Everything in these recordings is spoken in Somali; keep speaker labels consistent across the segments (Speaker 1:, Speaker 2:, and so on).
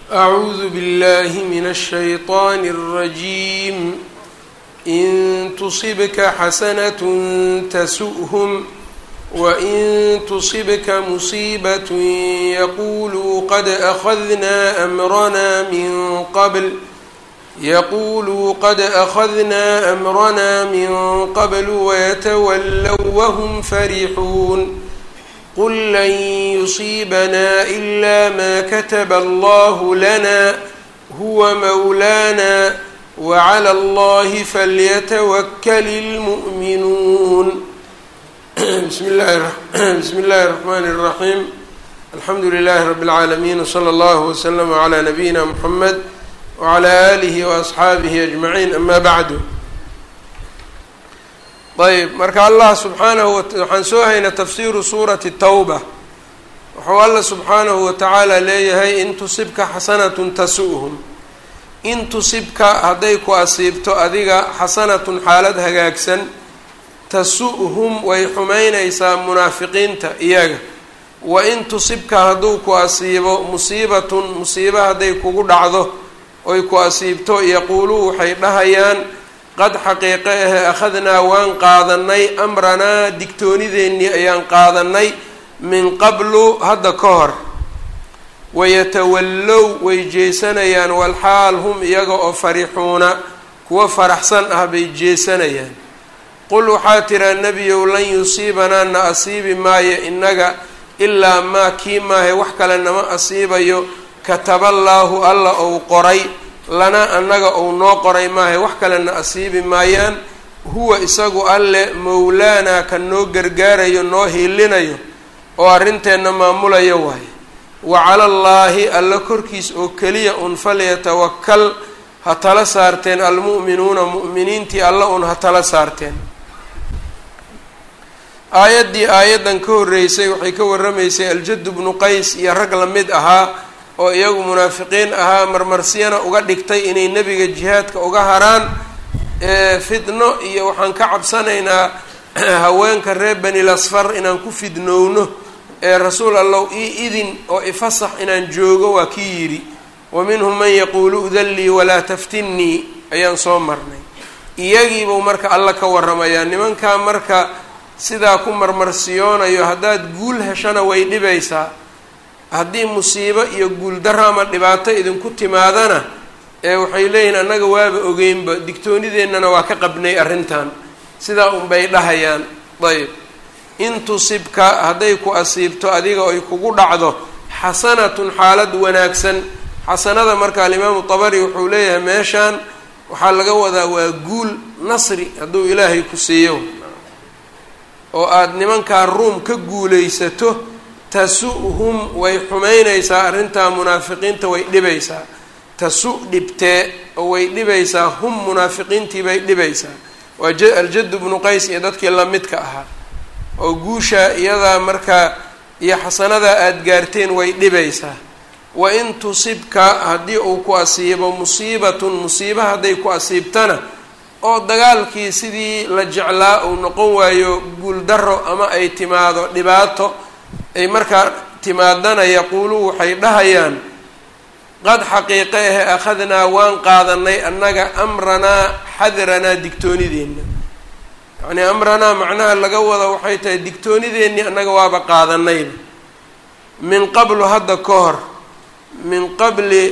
Speaker 1: أعوذ بالله من الشيطان الرجيم إن تصبك حسنة تسؤهم وإن تصبك مصيبة يقولوا قد أخذنا أمرنا من قبل يقولوا قد أخذنا أمرنا من قبل ويتولوا وهم فرحون قل لن يصيبنا إلا ما كتب الله لنا هو مولانا وعلى الله فليتوكل المؤمنون بسم الله بسم الله الرحمن الرحيم الحمد لله رب العالمين وصلى الله وسلم على نبينا محمد وعلى آله وأصxaabihi أجمعين أma bعdu ayb marka allah subxaanahu waxaan soo haynaa tafsiru suurati tawba wuxuu alla subxaanahu watacaala leeyahay in tusibka xasanatun tasu'hum in tusibka hadday ku asiibto adiga xasanatun xaalad hagaagsan tasu'hum way xumaynaysaa munaafiqiinta iyaga wa in tusibka hadduu ku asiibo musiibatun musiibo hadday kugu dhacdo oy ku asiibto yaquuluu waxay dhahayaan qad xaqiiqe ahe akhadnaa waan qaadanay amranaa digtoonideennii ayaan qaadanay min qablu hadda ka hor wayatawallow way jeesanayaan walxaal hum iyaga oo farixuuna kuwa faraxsan ah bay jeesanayaan qul waxaa tiraa nebiyow lan yusiibanaa na asiibi maayo innaga ilaa maa kii maahe wax kale nama asiibayo kataballaahu alla ou qoray lana annaga ou noo qoray maahay wax kalena asiibi maayaan huwa isagu alle mowlaanaa ka noo gargaarayo noo hiilinayo oo arrinteenna maamulayo waaye wa cala allaahi alla korkiis oo keliya un falyatawakal ha tala saarteen almu'minuuna mu'miniintii alla un ha tala saarteen aayaddii aayaddan ka horreysay waxay ka warramaysay aljaddu bnu qays iyo rag la mid ahaa oo iyagu munaafiqiin ahaa marmarsiyana uga dhigtay inay nebiga jihaadka uga haraan fidno iyo waxaan ka cabsanaynaa haweenka reer benil asfar inaan ku fidnowno ee rasuul allow ii idin oo ifasax inaan joogo waa kii yidhi wa minhum man yaquulu udallii walaa taftinnii ayaan soo marnay iyagiibuu marka alla ka warramayaa nimankaa marka sidaa ku marmarsiyoonayo haddaad guul heshana way dhibaysaa haddii musiibo iyo guuldaro ama dhibaato idinku timaadana ee waxay leeyihiin annaga waaba ogeynba digtoonideennana waa ka qabnay arrintan sidaa unbay dhahayaan ayb in tusibka hadday ku asiibto adiga oy kugu dhacdo xasanatun xaalad wanaagsan xasanada marka alimaamu tabari wuxuu leeyahay meeshaan waxaa laga wadaa waa guul nasri hadduu ilaahay ku siiyo oo aada nimankaa ruum ka guulaysato tasu-hum way xumaynaysaa arrintaa munaafiqiinta way dhibaysaa tasu dhibtee oo way dhibaysaa hum munaafiqiintii bay dhibaysaa waa aljaddu bnu qays iyo dadkii lamidka ahaa oo guusha iyadaa markaa iyo xasanadaa aada gaarteen way dhibaysaa wa in tusibka haddii uu ku asiibo musiibatun musiiba hadday ku asiibtana oo dagaalkii sidii la jeclaa uu noqon waayo guuldaro ama ay timaado dhibaato ay markaa timaadana yaquuluu waxay dhahayaan qad xaqiiqe ahe akhadnaa waan qaadanay annaga amranaa xadranaa digtoonideenna yacnii amranaa macnaha laga wada waxay tahay digtoonideennii annaga waaba qaadanayba min qablu hadda ka hor min qabli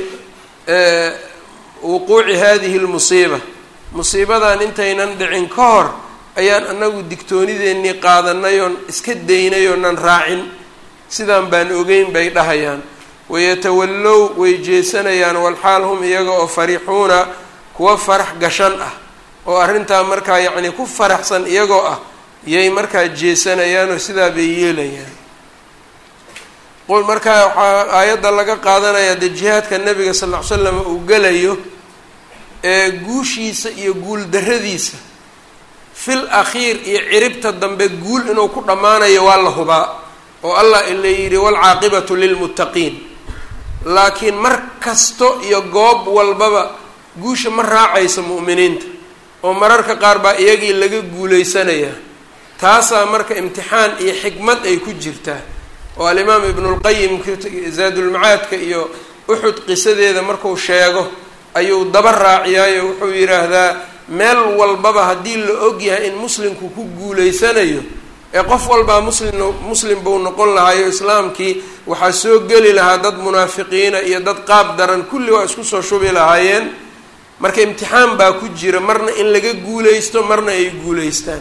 Speaker 1: wuquuci hadihi lmusiiba musiibadan intaynan dhicin ka hor ayaan annagu digtoonideennii qaadanay oon iska daynay oonan raacin sidaan baan ogeyn bay dhahayaan wayatawallow way jeesanayaan walxaal hum iyaga oo farixuuna kuwa farax gashan ah oo arrintaa markaa yacnii ku faraxsan iyagoo ah yay markaa jeesanayaanoo sidaa bay yeelayaan qul markaa waxaa aayadda laga qaadanayaa dee jihaadka nabiga sal ll ly slam uu gelayo ee guushiisa iyo guuldarradiisa fil akhiir iyo ciribta dambe guul inuu ku dhammaanayo waa la hubaa oo allah ila yidhi waalcaaqibatu lilmuttaqiin laakiin mar kasto iyo goob walbaba guusha ma raacaysa mu'miniinta oo mararka qaar baa iyagii laga guulaysanayaa taasaa marka imtixaan iyo xikmad ay ku jirtaa oo alimaam ibnulqayim zaadulmacaadka iyo uxud qisadeeda marku sheego ayuu daba raaciyaayo wuxuu yidhaahdaa meel walbaba haddii la og yahay in muslimku ku guuleysanayo ee qof walbaa muslim muslim buu noqon lahaayo islaamkii waxaa soo geli lahaa dad munaafiqiina iyo dad qaab daran kulli waa isku soo shubi lahaayeen marka imtixaan baa ku jira marna in laga guuleysto marna ay guuleystaan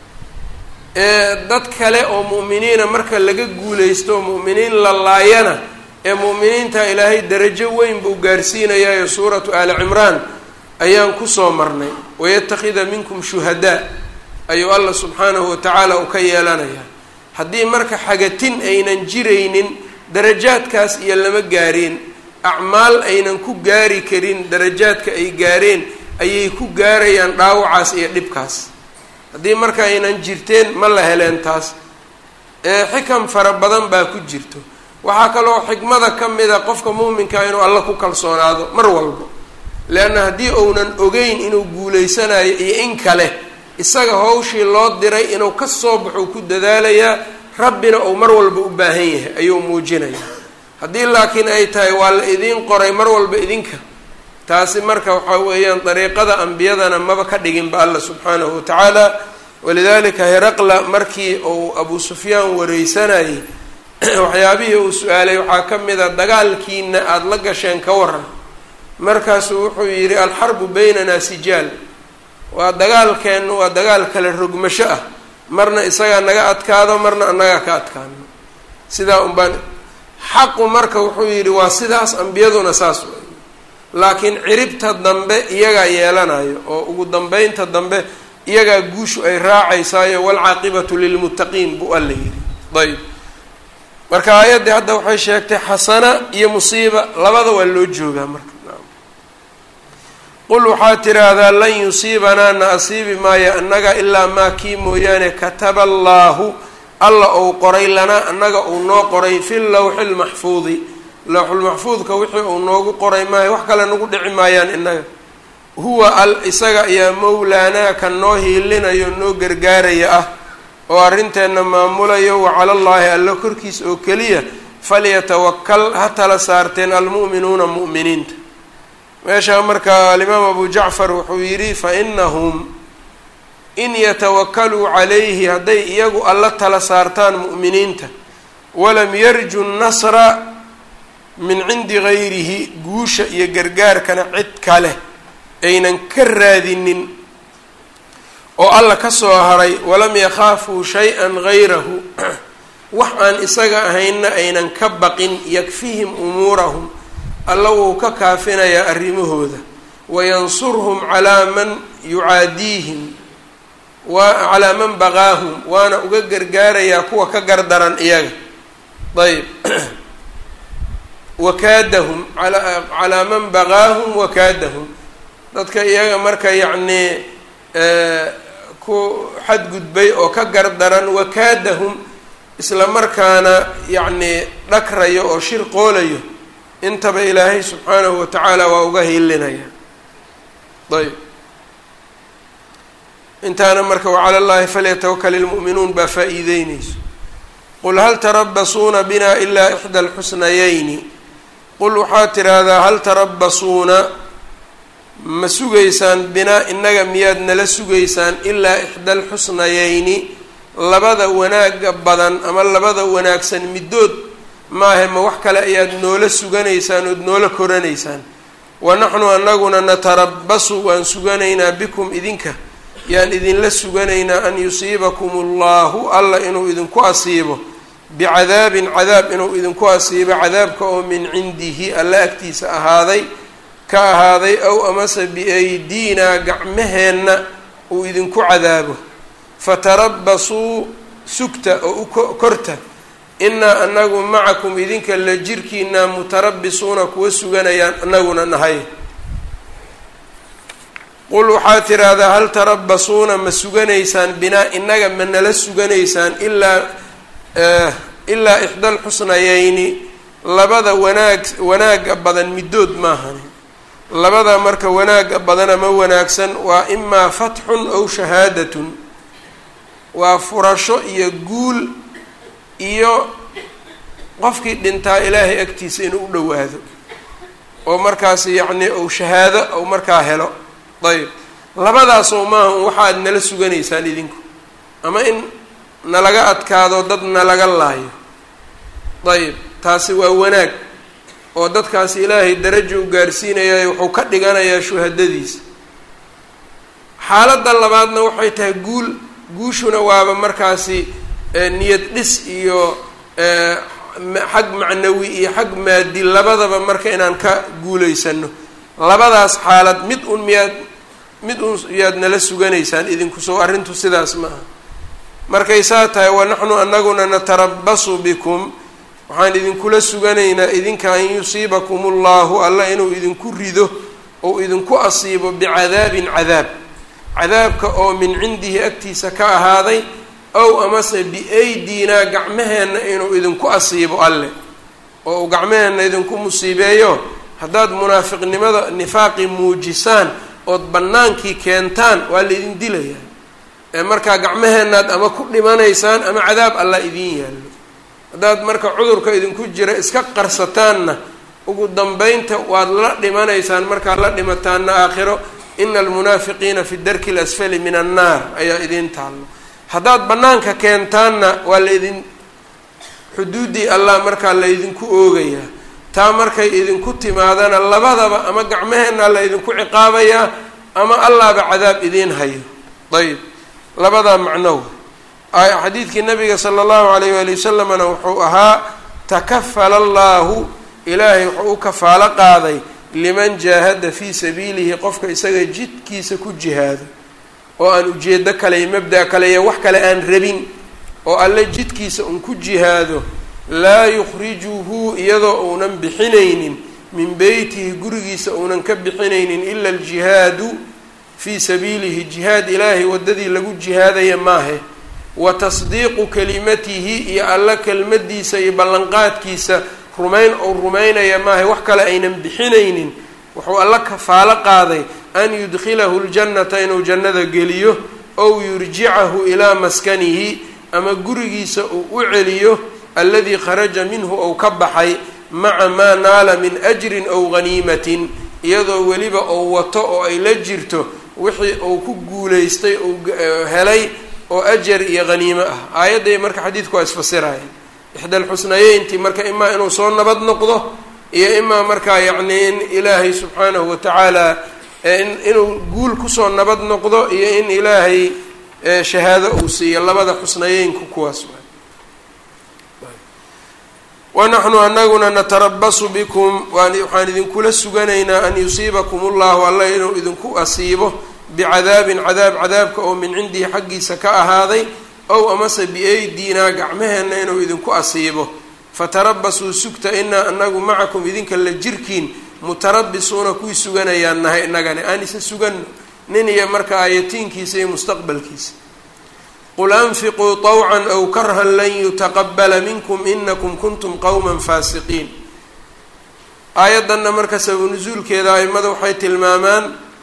Speaker 1: dad kale oo mu'miniina marka laga guuleysto oo mu'miniin la laayana ee mu'miniinta ilaahay darajo weyn buu gaarsiinayayo suuratu aali cimraan ayaan kusoo marnay wayattakhida minkum shuhadaa ayuu allah subxaanahu watacaala uu ka yeelanayaa haddii marka xagatin aynan jiraynin darajaadkaas iyo lama gaareen acmaal aynan ku gaari karin darajaadka ay gaareen ayay ku gaarayaan dhaawacaas iyo dhibkaas haddii marka aynan jirteen ma la heleen taas ee xikam fara badan baa ku jirto waxaa kaloo xikmada ka mida qofka muuminkaa inuu alla ku kalsoonaado mar walba leanna haddii uunan ogeyn inuu guuleysanayo iyo in kale isaga hawshii loo diray inuu ka soo baxo ku dadaalayaa rabbina uu mar walba u baahan yahay ayuu muujinayaa haddii laakiin ay tahay waa la idiin qoray mar walba idinka taasi marka waxaa weeyaan dariiqada ambiyadana maba ka dhiginba alla subxaanahu watacaala walidalika heraqla markii uu abu sufyaan wareysanayay waxyaabihii uu su-aalay waxaa ka mid a dagaalkiina aada la gasheen ka waran markaasuu wuxuu yidhi alxarbu baynanaa sijaal waa dagaalkeenna waa dagaal kale rogmasho ah marna isagaa naga adkaado marna annagaa ka adkaano sidaa un baan xaqu marka wuxuu yidhi waa sidaas ambiyaduna saas wey laakiin ciribta dambe iyagaa yeelanayo oo ugu dambeynta dambe iyagaa guushu ay raacaysaayo waalcaaqibatu lilmuttaqiin buu alla yidhi ayb marka aayaddii hadda waxay sheegtay xasana iyo musiiba labada waa loo joogaa marka qul waxaad tidhaahdaa lan yusiibanaa na asiibi maayo annaga ilaa maa kii mooyaane kataba allaahu alla ou qoray lanaa annaga uu noo qoray fi lawxi lmaxfuudi lawxulmaxfuudka wixii uu noogu qoray maayo wax kale nagu dhici maayaan innaga huwa al isaga ayaa mowlaanaa ka noo hiilinayo noo gargaaraya ah oo arrinteenna maamulayo wa cala allaahi alla korkiis oo keliya falyatawakal ha tala saarteen almu'minuuna mu'miniinta meeshaa marka alimaam abu jacfar wuxuu yidhi fa inahum in yatawakaluu calayhi hadday iyagu alla tala saartaan mu'miniinta walam yarju nasra min cindi gayrihi guusha iyo gargaarkana cid kale aynan ka raadinin oo alla ka soo haray walam yakhaafuu shay-an gayrahu wax aan isaga ahaynna aynan ka baqin yakfihim umuurahum alla wuu ka kaafinayaa arrimahooda wayansurhum calaa man yucaadiihim waa calaa man baqaahum waana uga gargaarayaa kuwa ka gardaran iyaga ayb wakaadahum calaa man baqaahum wakaadahum dadka iyaga marka yacnii ku xadgudbay oo ka gardaran wakaadahum isla markaana yacnii dhakrayo oo shir qoolayo intaba ilaahay subxaanahu wa tacaala waa uga hilinaya ayb intaana marka wacala llahi falyatawakal ilmu'minuun baa faa-iideyneyso qul hal tarabasuuna bina ilaa ixda alxusnayayni qul waxaad tidhaahdaa hal tarabasuuna ma sugaysaan binaa innaga miyaad nala sugaysaan ilaa ixda alxusnayayni labada wanaaga badan ama labada wanaagsan middood maahe ma wax kale ayaad noola suganaysaan ood noola koranaysaan wa naxnu anaguna natarabasu waan suganaynaa bikum idinka yaan idinla suganaynaa an yusiibakum allahu alla inuu idinku asiibo bicadaabin cadaab inuu idinku asiibo cadaabka oo min cindihi alla agtiisa ahaaday ka ahaaday ow amase biaydiinaa gacmaheenna uu idinku cadaabo fatarabasuu sugta oo u korta inaa anagu macakum idinka la jirkiinaa mutarabisuuna kuwa suganayaan anaguna nahay qul waxaad tidhaahdaa hal tarabasuuna ma suganaysaan binaa inaga ma nala suganaysaan ilaa ilaa ixda alxusnayayni labada wanaag wanaaga badan middood maahani labada marka wanaaga badan ama wanaagsan waa imaa fatxun aw shahaadatun waa furasho iyo guul iyo qofkii dhintaa ilaahay agtiisa inuu u dhowaado oo markaas yacni uu shahaado ou markaa helo ayb labadaasoo maaha un waxaad nala suganaysaan idinku ama in nalaga adkaado dad nalaga laayo ayb taasi waa wanaag oo dadkaasi ilaahay darajo u gaarsiinayaa wuxuu ka dhiganayaa shuhadadiisa xaaladda labaadna waxay tahay guul guushuna waaba markaasi niyad dhis iyo xag macnawi iyo xag maadi labadaba marka inaan ka guulaysano labadaas xaalad mid un miyaad mid un yaad nala suganaysaan idinku soo arrintu sidaas ma aha markay saa tahay wa naxnu anaguna natarabasu bikum waxaan idinkula suganaynaa idinka an yusiibakum ullahu alla inuu idinku rido ou idinku asiibo bicadaabin cadaab cadaabka oo min cindihi agtiisa ka ahaaday ow amase biaydinaa gacmaheenna inuu idinku asiibo alle oo uu gacmaheenna idinku musiibeeyo haddaad munaafiqnimada nifaaqi muujisaan ood bannaankii keentaan waa laydin dilayaa ee markaa gacmaheennaad ama ku dhimanaysaan ama cadaab allah idiin yaallo haddaad marka cudurka idinku jira iska qarsataanna ugu dambeynta waad la dhimanaysaan markaad la dhimataanna aakhiro ina almunaafiqiina fi darki alasfali min annaar ayaa idiin taallo haddaad bannaanka keentaanna waa laydin xuduuddii allah markaa laydinku oogayaa taa markay idinku timaadana labadaba ama gacmaheenna laydinku ciqaabayaa ama allahba cadaab idiin hayo ayb labadaa macnow xadiidkii nabiga sala allahu alayh waali wasalamna wuxuu ahaa takafala allahu ilaahay wuxuu u kafaalo qaaday liman jaahada fii sabiilihi qofka isaga jidkiisa ku jihaado oo aan ujeedo kale iyo mabda kale iyo wax kale aan rabin oo alle jidkiisa un ku jihaado laa yukhrijuhu iyadoo uunan bixinaynin min beytihi gurigiisa uunan ka bixinaynin ila aljihaadu fii sabiilihi jihaad ilaahay waddadii lagu jihaadaya maahe wa tasdiiqu kelimatihi iyo alla kelmadiisa iyo ballanqaadkiisa rumayn ou rumaynaya maahe wax kale aynan bixinaynin wuxuu alla kafaalo qaaday an yudkhilahu ljannata inuu jannada geliyo ow yurjicahu ilaa maskanihi ama gurigiisa uu u celiyo alladii kharaja minhu ou ka baxay maca maa naala min ajrin ow ghaniimatin iyadoo weliba ou wato oo ay la jirto wixii uu ku guulaystay uu helay oo ajar iyo haniimo ah aayadday marka xadiidku waa isfasiraya ixda alxusnayeynti marka imaa inuu soo nabad noqdo iyo imaa markaa yacni in ilaahay subxaanahu watacaala inuu guul kusoo nabad noqdo iyo in ilaahay shahaado uu siiyo labada xusnayeynku kuwaas wanaxnu anaguna natarabasu bikum waxaan idinkula suganaynaa an yusiibakum ullahu alla inuu idinku asiibo bicadaabin cadaab cadaabka oo min cindihi xaggiisa ka ahaaday ow amase biaydinaa gacmaheenna inuu idinku asiibo fatarabasuu sugta inaa anagu macakum idinka la jirkiin mutarabisuuna kuwii suganayaan nahay inagani aan isa suganno nin iyo marka aayatiinkiisa iyo mustaqbalkiisa qul anfiquu طawcan aw karhan lan yutaqabala minkum inakum kuntum qowma faasiqiin aayaddanna marka sababu nusuulkeeda aimada waxay tilmaamaan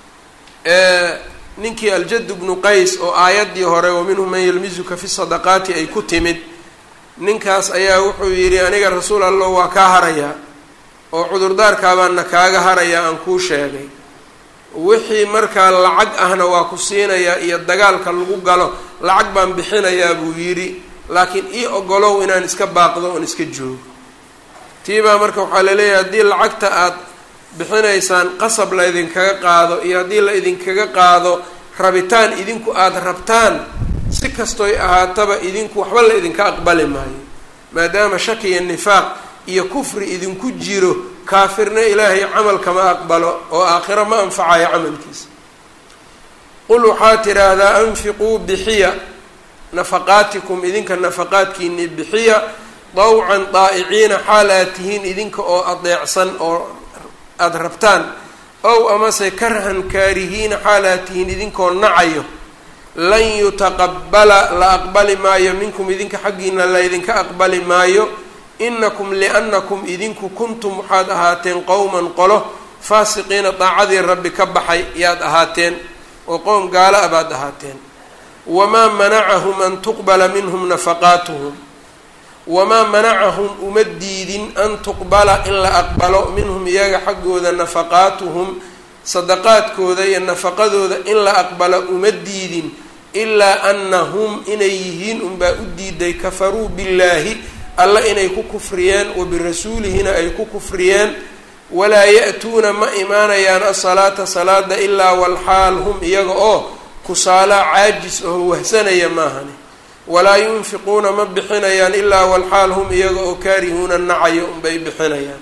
Speaker 1: ninkii aljad bnu qays oo aayaddii hore wa minhum man yalmizuka fi sadaqaati ay ku timid ninkaas ayaa wuxuu yidhi aniga rasuul allah waa kaa harayaa oo cudurdaarkaabaana kaaga harayaa aan kuu sheegay wixii markaa lacag ahna waa ku siinayaa iyo dagaalka lagu galo lacag baan bixinayaa buu yidhi laakiin ii ogolow inaan iska baaqdo oon iska joogo tiibaa marka waxaa laleeyahay haddii lacagta aad bixinaysaan qasab la idinkaga qaado iyo haddii la idinkaga qaado rabitaan idinku aada rabtaan si kastoy ahaataba idinku waxba la idinka aqbali maayo maadaama shaki iyo nifaaq iyo kufri idinku jiro kaafirna ilaahay camalkama aqbalo oo aakhiro ma anfacayo camalkiisa qul waxaa tidhaahdaa anfiquu bixiya nafaqaatikum idinka nafaqaadkiini bixiya dawcan daa'iciina xaal aad tihiin idinka oo adeecsan oo aada rabtaan ow amase karhan kaarihiina xaal aad tihiin idinkoo nacayo lan yutaqabala la aqbali maayo minkum idinka xaggiina laydinka aqbali maayo inakum liannakum idinku kuntum waxaad ahaateen qowman qolo faasiqiina daacadii rabbi ka baxay yaad ahaateen oo qowm gaala a baad ahaateen wamaa manacahum an tuqbala minhum nafaqaatuhum wamaa manacahum uma diidin an tuqbala in la aqbalo minhum iyaga xaggooda nafaqaatuhum sadaqaadkooda iyo nafaqadooda in la aqbalo uma diidin ilaa anahum inay yihiin unbaa u diiday kafaruu billaahi alla inay ku kufriyeen wa birasuulihina ay ku kufriyeen walaa ya-tuuna ma imaanayaan asalaata salaada ilaa walxaal hum iyaga oo kusaalaa caajis oo wahsanaya maahani walaa yunfiquuna ma bixinayaan ilaa walxaal hum iyaga oo kaarihuuna nacayo unbay bixinayaan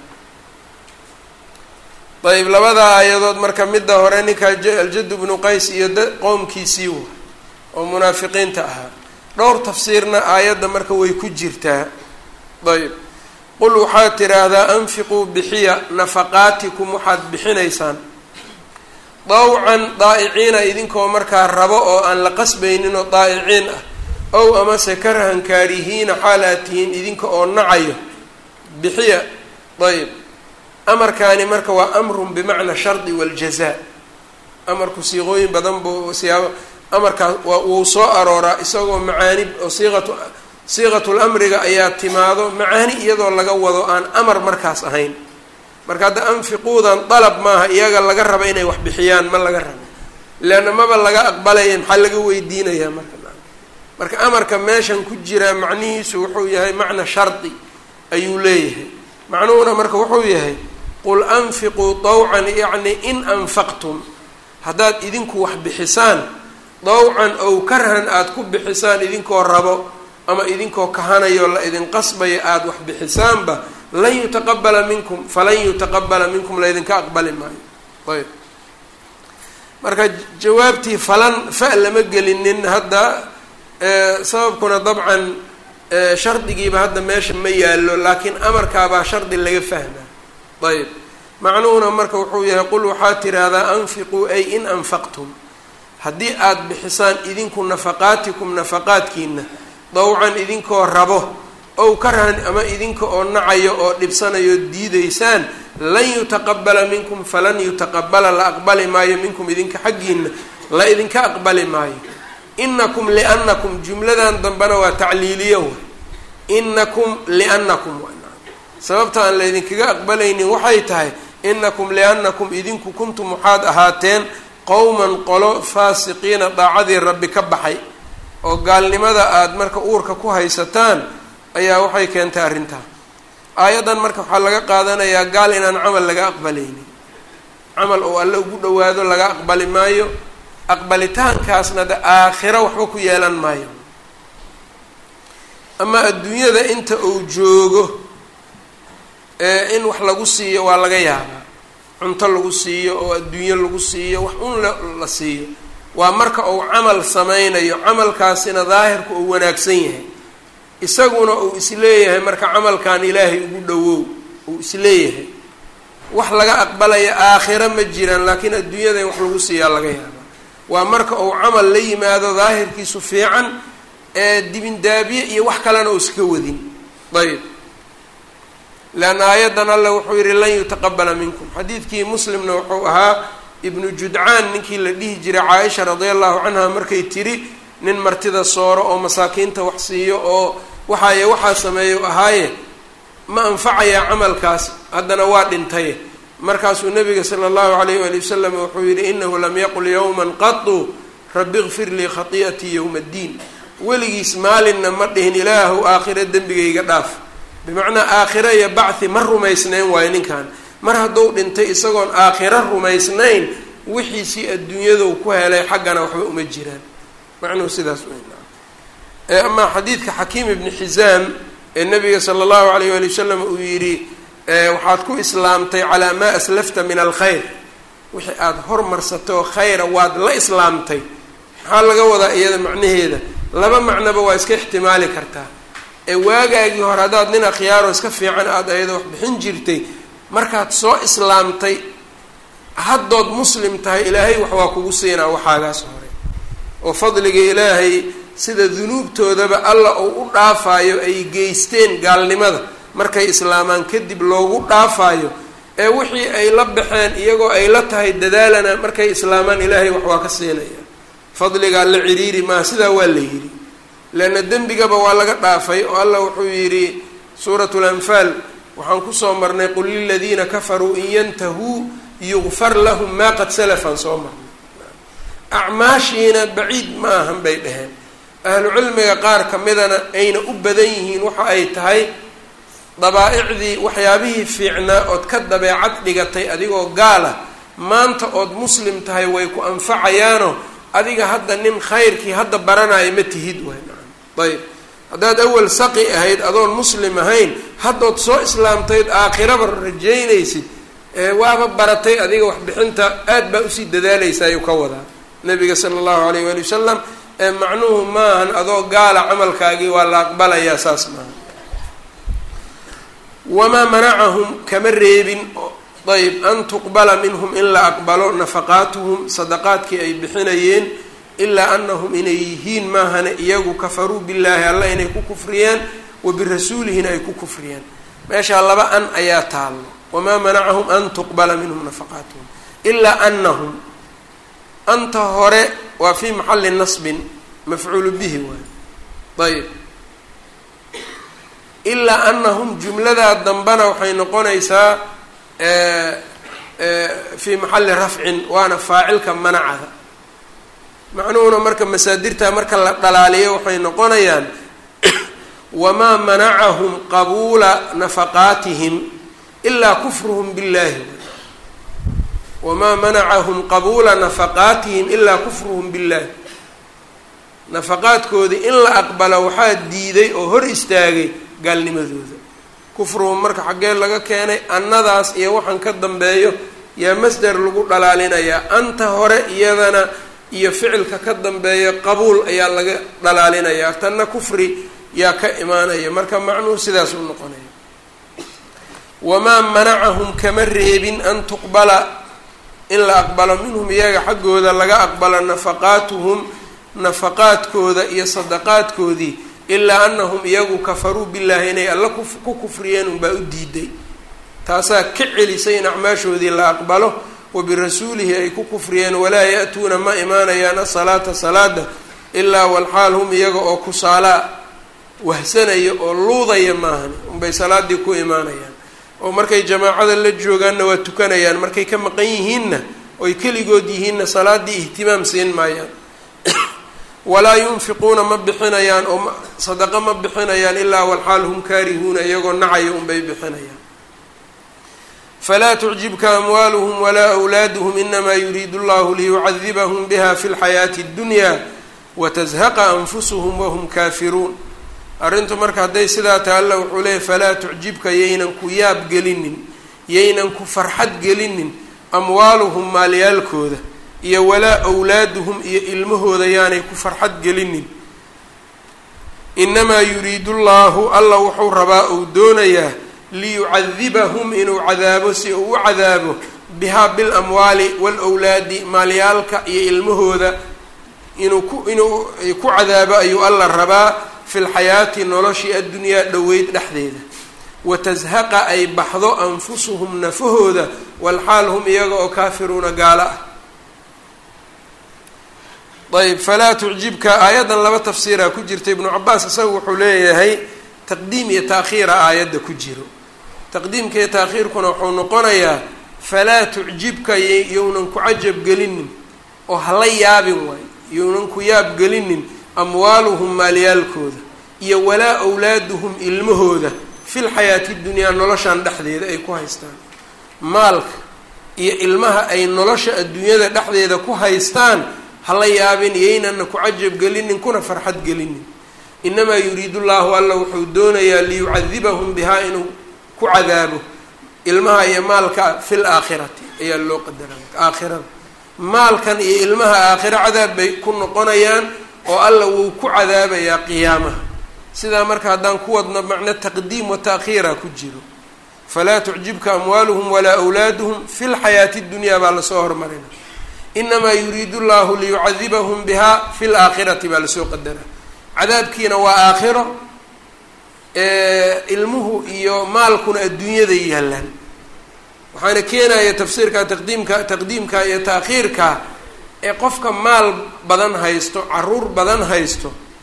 Speaker 1: ayb labada aayadood marka midda hore ninkaa aljadu bnu qays iyo qowmkiisii wa oo munaafiqiinta ahaa dhowr tafsiirna aayadda marka way ku jirtaa ayb qul waxaad tidhaahdaa anfiquu bixiya nafaqaatikum waxaad bixinaysaan dawcan daa'iciina idinkoo markaa rabo oo aan la qasbaynin oo daa'iciin ah ow amase karahan kaarihiina xaal aad tihiin idinka oo nacayo bixiya ayb amarkaani marka waa amrun bimacna shardi waljazaa amarku siiqooyin badan buu siyaabo amarkaas waa wuu soo arooraa isagoo macaani oo siiqatu siiqatul amriga ayaa timaado macaani iyadoo laga wado aan amar markaas ahayn marka hadda anfiquudan dalab maaha iyaga laga raba inay wax bixiyaan ma laga rabo leanna maba laga aqbalaya maxaa laga weydiinayaa marka marka amarka meeshan ku jiraa macnihiisu wuxuu yahay macna shardi ayuu leeyahay macnuhuna marka wuxuu yahay qul anfiquu dawcan yacni in anfaqtum haddaad idinku wax bixisaan dawcan ow karhan aada ku bixisaan idinkoo rabo ama idinkoo kahanayo la idin qasbayo aada wax bixisaanba lan yutaqabala minkum falan yutaqabala minkum laydinka aqbali maayo ayb marka jawaabtii falan fa lama gelinin hadda sababkuna dabcan shardigiiba hadda meesha ma yaallo laakiin amarkaabaa shardi laga fahmaa ayb macnuhuna marka wuxuu yahay qul waxaad tiraahdaa anfiquu ay in anfaqtum haddii aada bixisaan idinku nafaqaatikum nafaqaadkiina dawcan idinkoo rabo ow karhan ama idinka oo nacayo oo dhibsanayo diidaysaan lan yutaqabala minkum falan yutaqabala la aqbali maayo minkum idinka xaggiina la idinka aqbali maayo inakum liannakum jumladan dambena waa tacliiliya wa inakum liannakum sababta aan laydinkaga aqbalaynin waxay tahay inakum liannakum idinku kuntum waxaad ahaateen qowman qolo faasiqiina daacadii rabbi ka baxay oo gaalnimada aada marka uurka ku haysataan ayaa waxay keentay arrintaa aayaddan marka waxaa laga qaadanayaa gaal inaan camal laga aqbalaynin camal oo alle ugu dhawaado laga aqbali maayo aqbalitaankaasna de aakhiro waxba ku yeelan maayo ama adduunyada inta uu joogo in wax lagu siiyo waa laga yaabaa cunto lagu siiyo oo adduunyo lagu siiyo wax un la siiyo waa marka uu camal sameynayo camalkaasina daahirka uu wanaagsan yahay isaguna uu isleeyahay marka camalkan ilaahay ugu dhawow uu isleeyahay wax laga aqbalaya aakhiro ma jiraan laakiin adduunyada in wax lagu siiyaa laga yaabaa waa marka uu camal la yimaado daahirkiisu fiican ee dibindaabiye iyo wax kalena uu iska wadin ayb leanna aayaddan alle wuxuu yihi lan yutaqabala minkum xadiidkii muslimna wuxuu ahaa ibnu judcaan ninkii la dhihi jiray caaisha radia allahu canha markay tiri nin martida sooro oo masaakiinta wax siiyo oo waxaaye waxaa sameeyo ahaaye ma anfacayaa camalkaas haddana waa dhintaye markaasuu nabiga sala allahu alayh waali wasalam wuxuu yihi inahu lam yaqul yowman qatu rabi kfir lii khati'atii yowma addiin weligiis maalinna ma dhihin ilaahu aakhiro dembigayga dhaaf bimacnaa aakhiro iyo bacthi ma rumaysnayn waayo ninkan mar hadduu dhintay isagoon aakhiro rumaysnayn wixiisii adduunyadu ku helay xaggana waxba uma jiraan macnuhu sidaas weyn amaa xadiidka xakiim ibni xisaam ee nabiga sala allahu alayh wali wasalam uu yidhi waxaad ku islaamtay calaa maa aslafta min alkhayr wixii aada hormarsatay oo khayra waad la islaamtay maxaa laga wadaa iyada macnaheeda laba macnoba waa iska ixtimaali kartaa ee waagaagii hore haddaad nin akhyaaro iska fiican aada ayada wax bixin jirtay markaad soo islaamtay haddood muslim tahay ilaahay wax waa kugu siinaa waxaagaas hore oo fadliga ilaahay sida dunuubtoodaba alla uu u dhaafaayo ay geysteen gaalnimada markay islaamaan kadib loogu dhaafaayo ee wixii ay la baxeen iyagoo ay la tahay dadaalana markay islaamaan ilaahay wax waa ka siinaya fadligaa la ciriiri maaha sidaa waa la yidhi leanna dembigaba waa laga dhaafay oo allah wuxuu yidhi suuratu lanfaal waxaan kusoo marnay qul liladiina kafaruu in yantahuu yugfar lahum maa qad salafan soo marnay acmaashiina baciid ma ahan bay dhaheen ahlu cilmiga qaar ka midana ayna u badan yihiin waxa ay tahay dabaa-icdii waxyaabihii fiicnaa ood ka dabeecad dhigatay adigoo gaala maanta ood muslim tahay way ku anfacayaano adiga hadda nin khayrkii hadda baranayo ma tihid waay ayb haddaad awal saqi ahayd adoon muslim ahayn haddood soo islaamtayd aakhiraba rajaynaysid waaba baratay adiga waxbixinta aad baa usii dadaalaysa ayuu ka wadaa nabiga sala allahu alayh waali wasalam macnuhu maahan adoo gaala camalkaagii waa la aqbalayaa saas maaha wamaa manacahum kama reebin ayb an tuqbala minhum in la aqbalo nafaqaatuhum sadaqaadkii ay bixinayeen ilaa anahum inay yihiin maahane iyagu kafaruu billaahi alla inay ku kufriyeen wa birasuulihina ay ku kufriyeen meeshaa laba an ayaa taallo wamaa manacahum an tuqbala minhum nafaqaatuhum ilaa anahum anta hore waa fii maxali nasbin mafcuulu bihi waay ayb ilaa anahum jumladaa dambana waxay noqonaysaa fii maxali rafcin waana faacilka manacada macnuhuna marka masaadirta marka la dhalaaliyo waxay noqonayaan wamaa manacahum qabuula nafaqaatihim ilaa kufruhum billahi wamaa manacahum qabuula nafaqaatihim ilaa kufruhum billahi nafaqaadkoodii in la aqbalo waxaa diiday oo hor istaagay gaalnimadooda kufruhum marka xaggee laga keenay annadaas iyo waxaan ka dambeeyo yaa masder lagu dhalaalinayaa anta hore iyadana iyo ficilka ka dambeeya qabuul ayaa laga dhalaalinayaa tanna kufri yaa ka imaanaya marka macnuhu sidaas u noqonaya wamaa manacahum kama reebin an tuqbala in la aqbalo minhum iyaga xaggooda laga aqbalo nafaqaatuhum nafaqaadkooda iyo sadaqaadkoodii ilaa anahum iyagu kafaruu billaahi inay alla ku kufriyeen unbaa u diiday taasaa ka celisay in acmaashoodii la aqbalo wa birasuulihi ay ku kufriyeen walaa ya-tuuna ma imaanayaan asalaata salaada ilaa walxaal hum iyaga oo kusaalaa wahsanaya oo luudaya maahan unbay salaadii ku imaanayaan oo markay jamaacada la joogaanna waa tukanayaan markay ka maqan yihiinna oy keligood yihiinna salaadii ihtimaam siin maayaan walaa yunfiquuna ma bixinayaan oo sadaqo ma bixinayaan ilaa walxaal hum kaarihuuna iyagoo nacaya unbay bixinayaan falaa tucjibka amwaaluhum walaa awlaaduhum inamaa yuriidu llahu liyucadibahum biha fi lxayaati اddunya watazhaqa anfusuhum wahum kaafiruun arrintu marka hadday sidaa taha alla wuxuu leeyay falaa tucjibka yaynan ku yaab gelinin yaynan ku farxad gelinin amwaaluhum maalyaalkooda iyo walaa awlaaduhum iyo ilmahooda yaanay ku farxad gelinin inamaa yuriidu llahu alla wuxuu rabaa uu doonayaa liyucadibahum inuu cadaabo si uu u cadaabo bihaa bilamwaali waalwlaadi maalyaalka iyo ilmahooda inuu ku inuu ku cadaabo ayuu alla rabaa fi lxayaati noloshii addunyaa dhoweyd dhexdeeda watazhaqa ay baxdo anfusuhum nafahooda walxaal hum iyaga oo kaafiruuna gaalo ah ayb falaa tucjibka aayaddan laba tafsiiraa ku jirta ibnu cabaas isaga wuxuu leeyahay taqdiim iyo taakhiira aayadda ku jiro taqdiimka iyo taakhiirkuna wuxuu noqonayaa falaa tucjibka yownan ku cajab gelinin oo hala yaabin waayo yownan ku yaab gelinin amwaaluhum maalyaalkooda iyo walaa awlaaduhum ilmahooda fil xayaati dunyaa noloshan dhexdeeda ay ku haystaan maalka iyo ilmaha ay nolosha adduunyada dhexdeeda ku haystaan hala yaabin iyaynana ku cajab gelinin kuna farxad gelinin inamaa yuriidu llahu alla wuxuu doonayaa liyucadibahum bihaa inuu ku cadaabo ilmaha iyo maalka fil aakhirati ayaa loo qadaraa aakhirada maalkan iyo ilmaha aakhiro cadaab bay ku noqonayaan oo alla wuu ku cadaabayaa qiyaamaha sidaa marka haddaan ku wadno macno taqdiim wa taakhiira ku jiro falaa tucjibka amwaaluhum walaa awlaaduhum fi lxayaati dunyaa baa lasoo hormarina inamaa yuriidu llahu liyucadibahum bihaa fi laakhirati baa lasoo qadaraa cadaabkiina waa aakhiro ilmuhu iyo maalkuna adduunyaday yaallaan waxaana keenaya tafsiirka taqdiimka taqdiimka iyo taakhiirka ee qofka maal badan haysto caruur badan haysto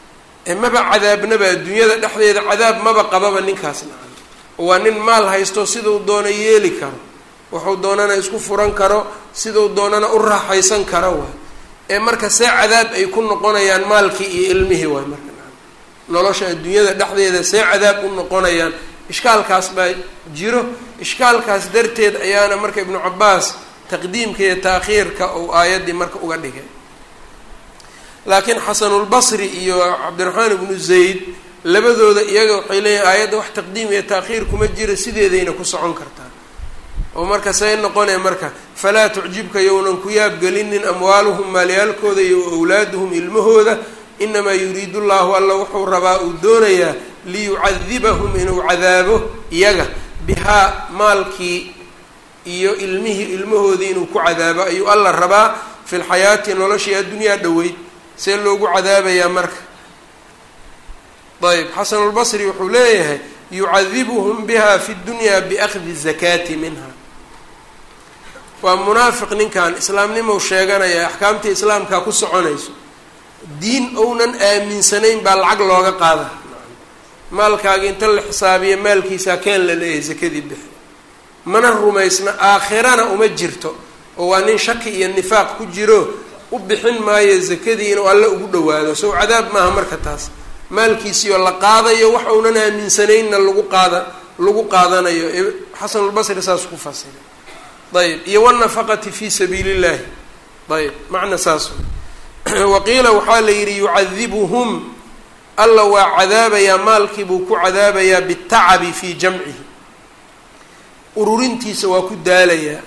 Speaker 1: maba cadaabnaba adduunyada dhexdeeda cadaab maba qababa ninkaas nacan waa nin maal haysto siduu doona yeeli karo wuxuu doonana isku furan karo siduu doonana u raaxaysan karo waay ee marka see cadaab ay ku noqonayaan maalkii iyo ilmihii waay marka nacan nolosha adduunyada dhexdeeda see cadaab u noqonayaan ishkaalkaas baa jiro ishkaalkaas darteed ayaana marka ibnu cabaas taqdiimka iyo taakhiirka uu aayaddii marka uga dhigay laakiin xasanulbasri iyo cabdiraxmaan ibnu zayd labadooda iyaga waxay leeyihin aayadda wax taqdiim iyo taakhiir kuma jira sideedayna ku socon kartaa oo marka say noqonaya marka falaa tucjibka yownan ku yaabgelinin amwaaluhum maalyaalkooda iyo awlaaduhum ilmahooda inamaa yuriidu llahu alla wuxuu rabaa uu doonayaa liyucadibahum inuu cadaabo iyaga bihaa maalkii iyo ilmihii ilmahoodii inuu ku cadaabo ayuu alla rabaa fi lxayaati noloshii addunyaa dhoweyd see loogu cadaabayaa marka ayb xasanulbasri wuxuu leeyahay yucadibuhum biha fi dunya biakhdi zakaati minha waa munaafiq ninkan islaamnimou sheeganaya axkaamtii islaamkaa ku soconayso diin ounan aaminsanayn baa lacag looga qaada maalkaaga inta la xisaabiya maalkiisaa keen la leeyahay zakadii bixi mana rumaysna aakhirana uma jirto oo waa nin shaki iyo nifaaq ku jiro u bixin maayo zakadii inuu alle ugu dhawaado sow cadaab maaha marka taas maalkiisiioo la qaadayo wax uunan aaminsanaynna lagu qaada lagu qaadanayo xasanulbasri saas ku fasiray ayb iyo wannafaqati fi sabiili illahi ayb macna saas waqiila waxaa la yidhi yucadibuhum alla waa cadaabayaa maalkii buu ku cadaabayaa bitacabi fii jamcihi ururintiisa waa ku daalayaa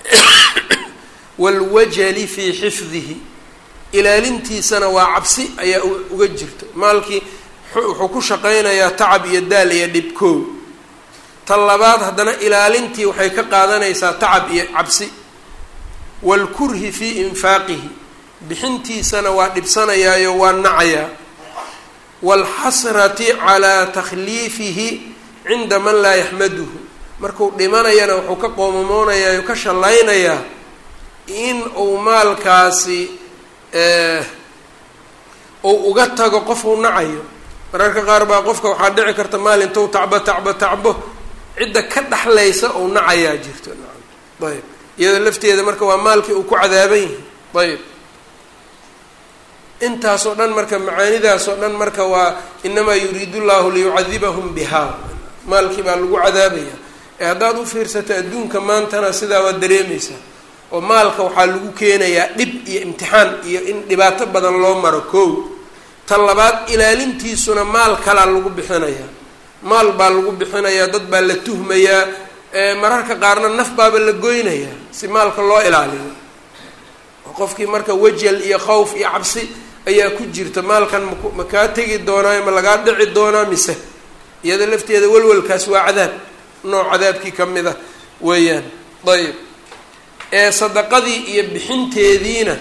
Speaker 1: waalwajali fii xifdihi ilaalintiisana waa cabsi ayaa uga jirto maalkii wuxuu ku shaqaynayaa tacab iyo daal iyo dhibkoow ta labaad haddana ilaalintii waxay ka qaadanaysaa tacab iyo cabsi waalkurhi fii infaaqihi bixintiisana waa dhibsanayaayo waa nacayaa waalxasrati calaa takhliifihi cinda man laa yaxmaduhu markuu dhimanayana wuxuu ka qoomamoonayaa o ka shallaynayaa in uu maalkaasi uu uga tago qofuu nacayo mararka qaar baa qofka waxaa dhici karta maal intuu tacbo tacbo tacbo cidda ka dhexlaysa uu nacayaa jirto nacam ayb iyada lafteeda marka waa maalkii uu ku cadaaban yahay ayb intaasoo dhan marka macaanidaasoo dhan marka waa inamaa yuriidu llahu liyucadibahum biha maalkii baa lagu cadaabaya ee haddaad u fiirsato adduunka maantana sidaa waad dareemaysaa oo maalka waxaa lagu keenayaa dhib iyo imtixaan iyo in dhibaato badan loo maro kow ta labaad ilaalintiisuna maal kalaa lagu bixinayaa maal baa lagu bixinayaa dad baa la tuhmayaa mararka qaarna naf baaba la goynayaa si maalka loo ilaaliyo qofkii marka wajal iyo khawf iyo cabsi ayaa ku jirta maalkan mak ma kaa tegi doonaayo ma lagaa dhici doonaa mise iyada lafteeda walwalkaas waa cadaab nooc cadaabkii ka mid a weeyaan ayb ee sadaqadii iyo bixinteediina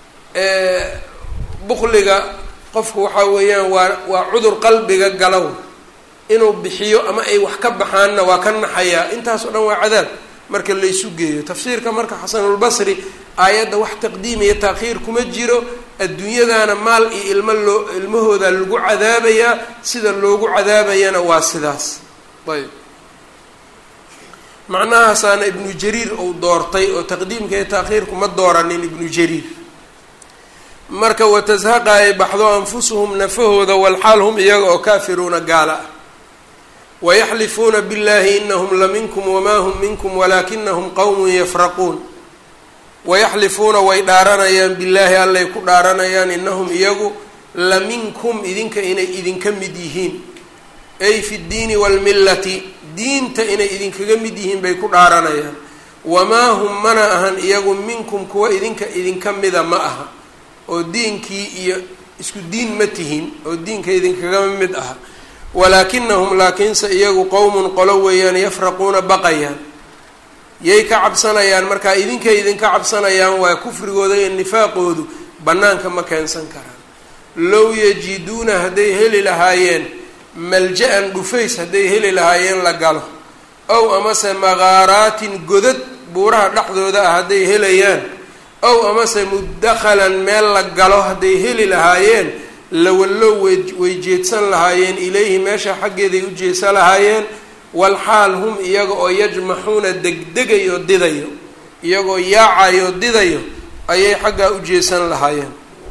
Speaker 1: bukliga qofku waxaa weeyaan waa waa cudur qalbiga galow inuu bixiyo ama ay wax ka baxaanna waa ka naxayaa intaas oo dhan waa cadaab marka laysu geeyo tafsiirka marka xasanulbasri aayadda wax taqdiim iyo taakhiir kuma jiro adduunyadana maal iyo ilmo loo ilmahooda lagu cadaabayaa sida loogu cadaabayana waa sidaas ayb macnahaasaana ibnu jariir uu doortay oo taqdiimka iyo taakhiirku ma dooranin ibnu jariir marka watazhaqa ay baxdo anfusuhum nafahooda walxaal hum iyaga oo kaafiruuna gaala ah wayaxlifuuna billahi inahum la minkum wamaa hum minkum walaakinahum qowmun yafraquun wayaxlifuuna way dhaaranayaan billaahi allay ku dhaaranayaan inahum iyagu la minkum idinka inay idinka mid yihiin ay fi ddiini waalmillati diinta inay idinkaga mid yihiin bay ku dhaaranayaan wamaa hum mana ahan iyagu minkum kuwa idinka idinka mida ma aha oo diinkii iyo isku diin ma tihin oo diinka idinkagama mid aha walaakinahum laakiinse iyagu qowmun qolo weeyaan yafraquuna baqayaan yay ka cabsanayaan markaa idinkay idinka cabsanayaan waa kufrigooda iyo nifaaqoodu bannaanka ma keensan karaan low yajiduuna hadday heli lahaayeen malja-an dhufays hadday heli lahaayeen la galo ow amase maqaaraatin godad buuraha dhexdooda ah hadday helayaan ow amase mudakhalan meel la galo hadday heli lahaayeen lawallow way jeedsan lahaayeen ilayhi meesha xaggeeday u jeedsan lahaayeen walxaal hum iyaga oo yajmaxuuna degdegayo didayo iyagoo yaacayo didayo ayay xaggaa u jeesan lahaayeen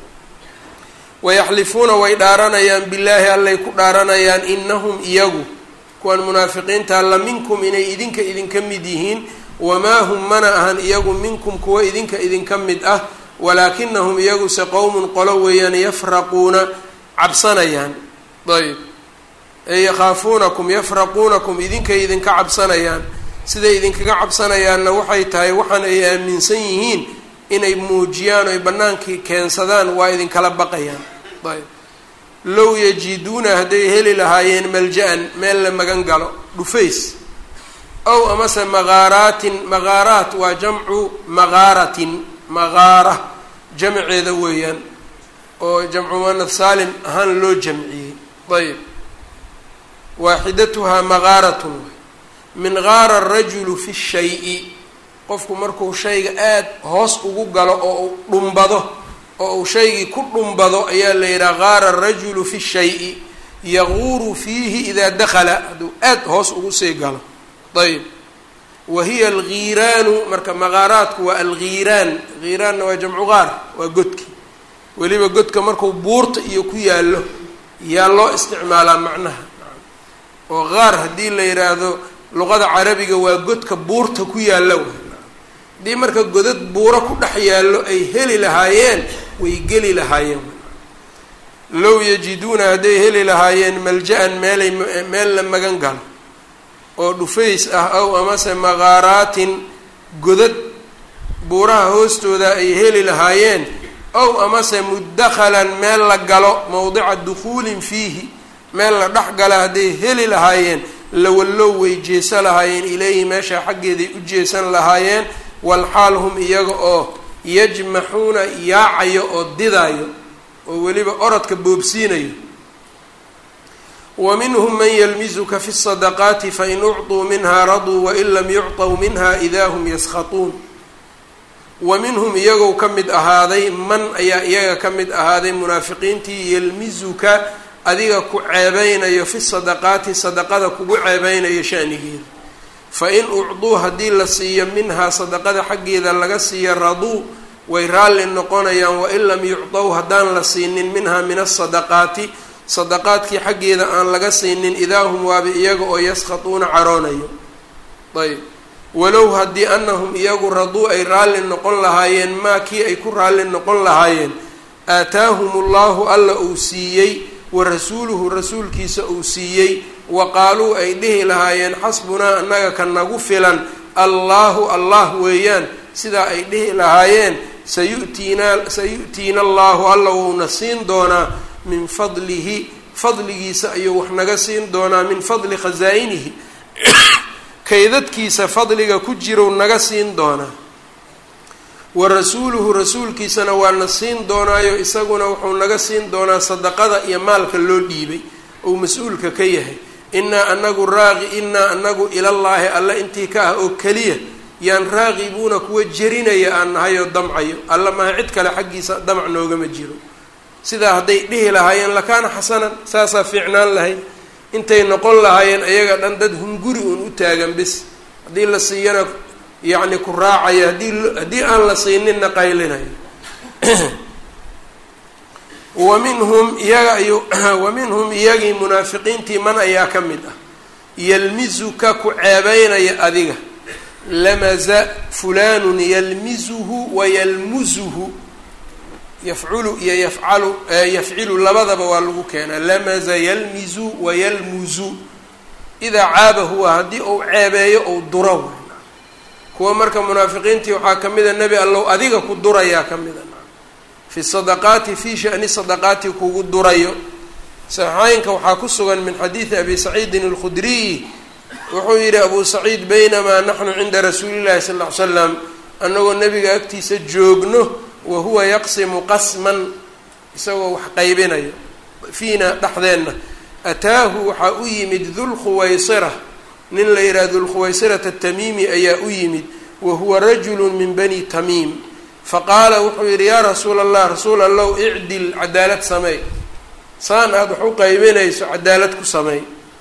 Speaker 1: wayaxlifuuna way dhaaranayaan billaahi allay ku dhaaranayaan inahum iyagu kuwan munaafiqiinta la minkum inay idinka idinka mid yihiin wamaa hum mana ahan iyagu minkum kuwa idinka idinka mid ah walaakinahum iyaguse qowmun qolo weeyaan yafraquuna cabsanayaan ayb ee yakhaafuunakum yafraquunakum idinkay idinka cabsanayaan siday idinkaga cabsanayaanna waxay tahay waxaan ay aaminsan yihiin inay muujiyaan oy bannaankii keensadaan waa idinkala baqayaan ayb low yajiduuna hadday heli lahaayeen malja-an meel la magan galo dhufays ow amase maqaaraatin maqaaraat waa jamcu maqaaratin maqaara jamceeda weeyaan oo jamcu muanad saalim ahaan loo jamciyey ayb waaxidatuhaa maqaaratun min qaara arajulu fi shayi qofku markuu shayga aada hoos ugu galo oo uu dhumbado oo uu shaygii ku dhumbado ayaa la yidhaha qaara arajulu fi shayi yaquuru fiihi idaa dakala hadduu aada hoos ugu sii galo ayb wa hiya algiiraanu marka maqaaraadku waa algiiraan giiraanna waa jamcu qaar waa godki weliba godka markuu buurta iyo ku yaallo yaa loo isticmaalaa macnaha oo qaar haddii la yidhaahdo luqada carabiga waa godka buurta ku yaalla w haddii marka godad buuro ku dhex yaallo ay heli lahaayeen way geli lahaayeen low yajiduuna hadday heli lahaayeen malja-an meelay meel la magan galo oo dhufays ah ow amase maqaaraatin godad buuraha hoostooda ay heli lahaayeen ow amase mudakhalan meel la galo mowdica dukhuulin fiihi meel la dhex gala hadday heli lahaayeen lawallow way jeesa lahaayeen ilayhi meesha xaggeeday u jeesan lahaayeen walxaal hum iyaga oo yajmaxuuna yaacayo oo didaayo oo weliba orodka boobsiinayo wa minhum man yalmizuka fi sadaqaati fain ucطuu minha raduu wain lam yucطw minha idaa hum yaskhatuun wa minhum iyagow ka mid ahaaday man ayaa iyaga ka mid ahaaday munaafiqiintii yalmizuka adiga ku ceebeynayo fi sadaqaati sadaqada kugu ceebeynayo shanigeeda fa in ucduu haddii la siiyo minhaa sadaqada xaggeeda laga siiyo raduu way raalli noqonayaan wain lam yucdow haddaan la siinin minhaa min asadaqaati sadaqaadkii xaggeeda aan laga siinin idaa hum waaba iyaga oo yaskhatuuna caroonayo ayb walow haddii anahum iyagu raduu ay raalli noqon lahaayeen maa kii ay ku raalli noqon lahaayeen aataahum llahu alla uu siiyey wa rasuuluhu rasuulkiisa uu siiyey wa qaaluu ay dhihi lahaayeen xasbunaa annaga ka nagu filan allaahu allah weeyaan sidaa ay dhihi lahaayeen sayu'tiinaa sayu'tiina allaahu alla wuuna siin doonaa min fadlihi fadligiisa ayuu wax naga siin doonaa min fadli khasaa-inihi kaydadkiisa fadliga ku jirow naga siin doonaa wa rasuuluhu rasuulkiisana waana siin doonaayo isaguna wuxuu naga siin doonaa sadaqada iyo maalka loo dhiibay ou mas-uulka ka yahay innaa anagu raaqi innaa anagu ilallaahi alle intii ka ah oo keliya yaan raaqibuuna kuwa jerinaya aan nahay oo damcayo alla maha cid kale xaggiisa damac noogama jiro sidaa hadday dhihi lahaayeen lakaana xasanan saasaa fiicnaan lahayd intay noqon lahaayeen ayaga dhan dad hunguri uun u taagan bis haddii la siiyana yacni ku raacaya haddii haddii aan la siininna qaylinayo wa minhum iyaga ayu wa minhum iyagii munaafiqiintii man ayaa ka mid ah yalmizuka ku ceebeynaya adiga lamaza fulanun yalmizuhu wa yalmuzuhu yafculu iyo yafcalu yafcilu labadaba waa lagu keenaa lamaza yalmizu wa yalmuzu idaa caabahu waa haddii uu ceebeeyo ou duro kuwa marka munaafiqiintii waxaa ka mida nebi allow adiga ku durayaa ka mida fi sadaqaati fi shani sadaqaati kugu durayo saxaaynka waxaa ku sugan min xadiidi abi saciidin alkhudriyi wuxuu yidhi abu saciid baynamaa naxnu cinda rasuuli llahi sal ll ly slam annagoo nebiga agtiisa joogno wa huwa yaqsimu qasman isagoo wax qaybinayo fiina dhexdeenna ataahu waxaa u yimid dulkhuwaysira nin la yidhaha dulkhuwaysirata tamiimi ayaa u yimid wa huwa rajulu min bani tamiim faqaala wuxuu yidhi yaa rasuula allah rasuul allow icdil cadaalad sameey saan aada wax u qaybinayso cadaalad ku sameey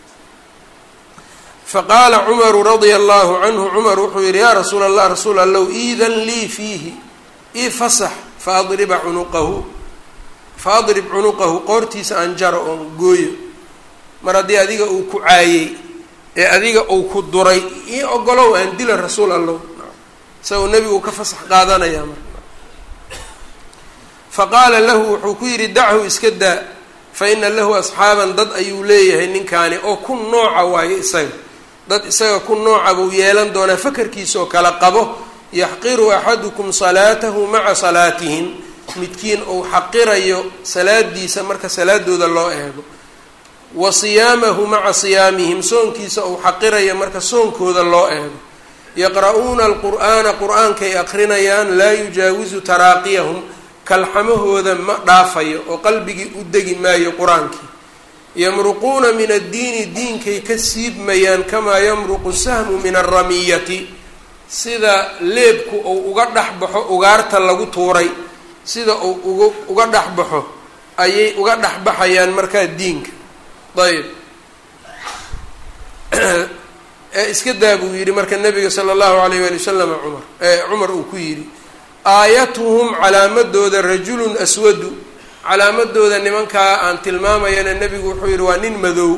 Speaker 1: faqaala cumaru radia allahu canhu cumar wuxuu yihi yaa rasuula allah rasuul allow iidan lii fiihi ii fasax faadriba cunuqahu faadrib cunuqahu qoortiisa aan jaro oon gooyo mar haddii adiga uu ku caayey ee adiga uu ku duray ii ogolow aan dila rasuul allow isagoo nebigu ka fasax qaadanayaa marka faqaala lahu wuxuu ku yidhi dachu iska daa fa ina lahu asxaaban dad ayuu leeyahay ninkaani oo ku nooca waayo isaga dad isaga ku nooca buu yeelan doonaa fakarkiisaoo kala qabo yaxqiru axadukum salaatahu maca salaatihim midkiin uu xaqirayo salaadiisa marka salaadooda loo eego wa siyaamahu maca siyaamihim soonkiisa uu xaqirayo marka soonkooda loo eego yaqra'uuna alqur'aana qur-aankay aqrinayaan laa yujaawisu taraaqiyahum kalxamahooda ma dhaafayo oo qalbigii u degi maayo qur-aankii yamruquuna min addiini diinkay ka siibmayaan kamaa yamruqu sahmu min alramiyati sida leebku uu uga dhex baxo ugaarta lagu tuuray sida uu uga uga dhex baxo ayay uga dhex baxayaan markaa diinka ayb ee iska daa buu yidhi marka nabiga sala allahu alayh waali wasalam cumar cumar uu ku yidhi aayatuhum calaamadooda rajulun aswadu calaamadooda nimankaa aan tilmaamayana nebigu wuxuu yidhi waa nin madow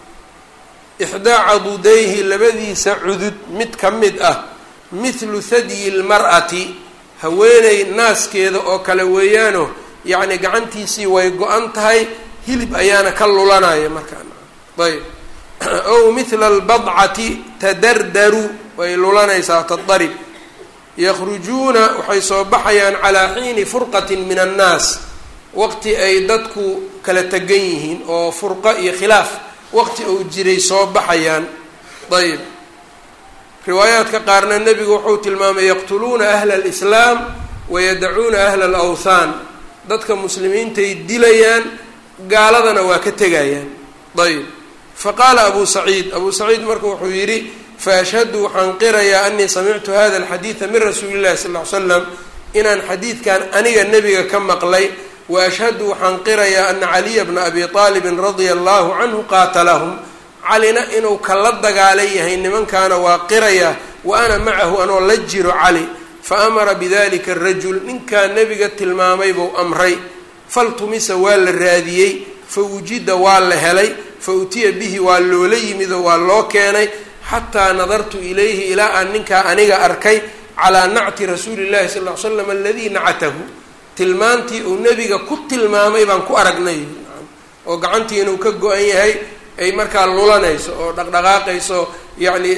Speaker 1: ixdaa cadudayhi labadiisa cudud mid ka mid ah mithlu thadyi lmar'ati haweeney naaskeeda oo kale weeyaano yacni gacantiisii way go-an tahay hilib ayaana ka lulanaya markaan ayb ow mithla albadcati tadardaru way lulanaysaa tadarib yakhrujuuna waxay soo baxayaan calaa xiini furqatin min annaas waqti ay dadku kala tegan yihiin oo furqo iyo khilaaf waqti uu jiray soo baxayaan ayb riwaayaadka qaarna nebigu wuxuu tilmaamay yaqtuluuna ahla alislaam wayadacuuna ahla alawthaan dadka muslimiintay dilayaan gaaladana waa ka tegayaan ayb faqaala abu saciid abu saciid marka wuxuu yidhi faashhadu waxaan qirayaa anii samictu hada alxadiida min rasuuli llahi sal ly slam inaan xadiidkan aniga nebiga ka maqlay wa ashhadu waxaan qirayaa ana caliya bna abi aalibin radia allahu canhu qaatalahum calina inuu kala dagaalan yahay nimankaana waa qirayaa wa ana macahu anoo la jiro cali fa amara bidalika arajul ninkaa nebiga tilmaamay buu amray faltumisa waa la raadiyey fa wujida waa la helay fa utiya bihi waa loola yimid oo waa loo keenay xataa nadartu ilayhi ilaa aan ninkaa aniga arkay calaa nacti rasuuli llahi sal ly slam aladii nacatahu tilmaantii uu nebiga ku tilmaamay baan ku aragnay oo gacantii inuu ka go-an yahay ay markaa lulanayso oo dhaqdhaqaaqayso yacni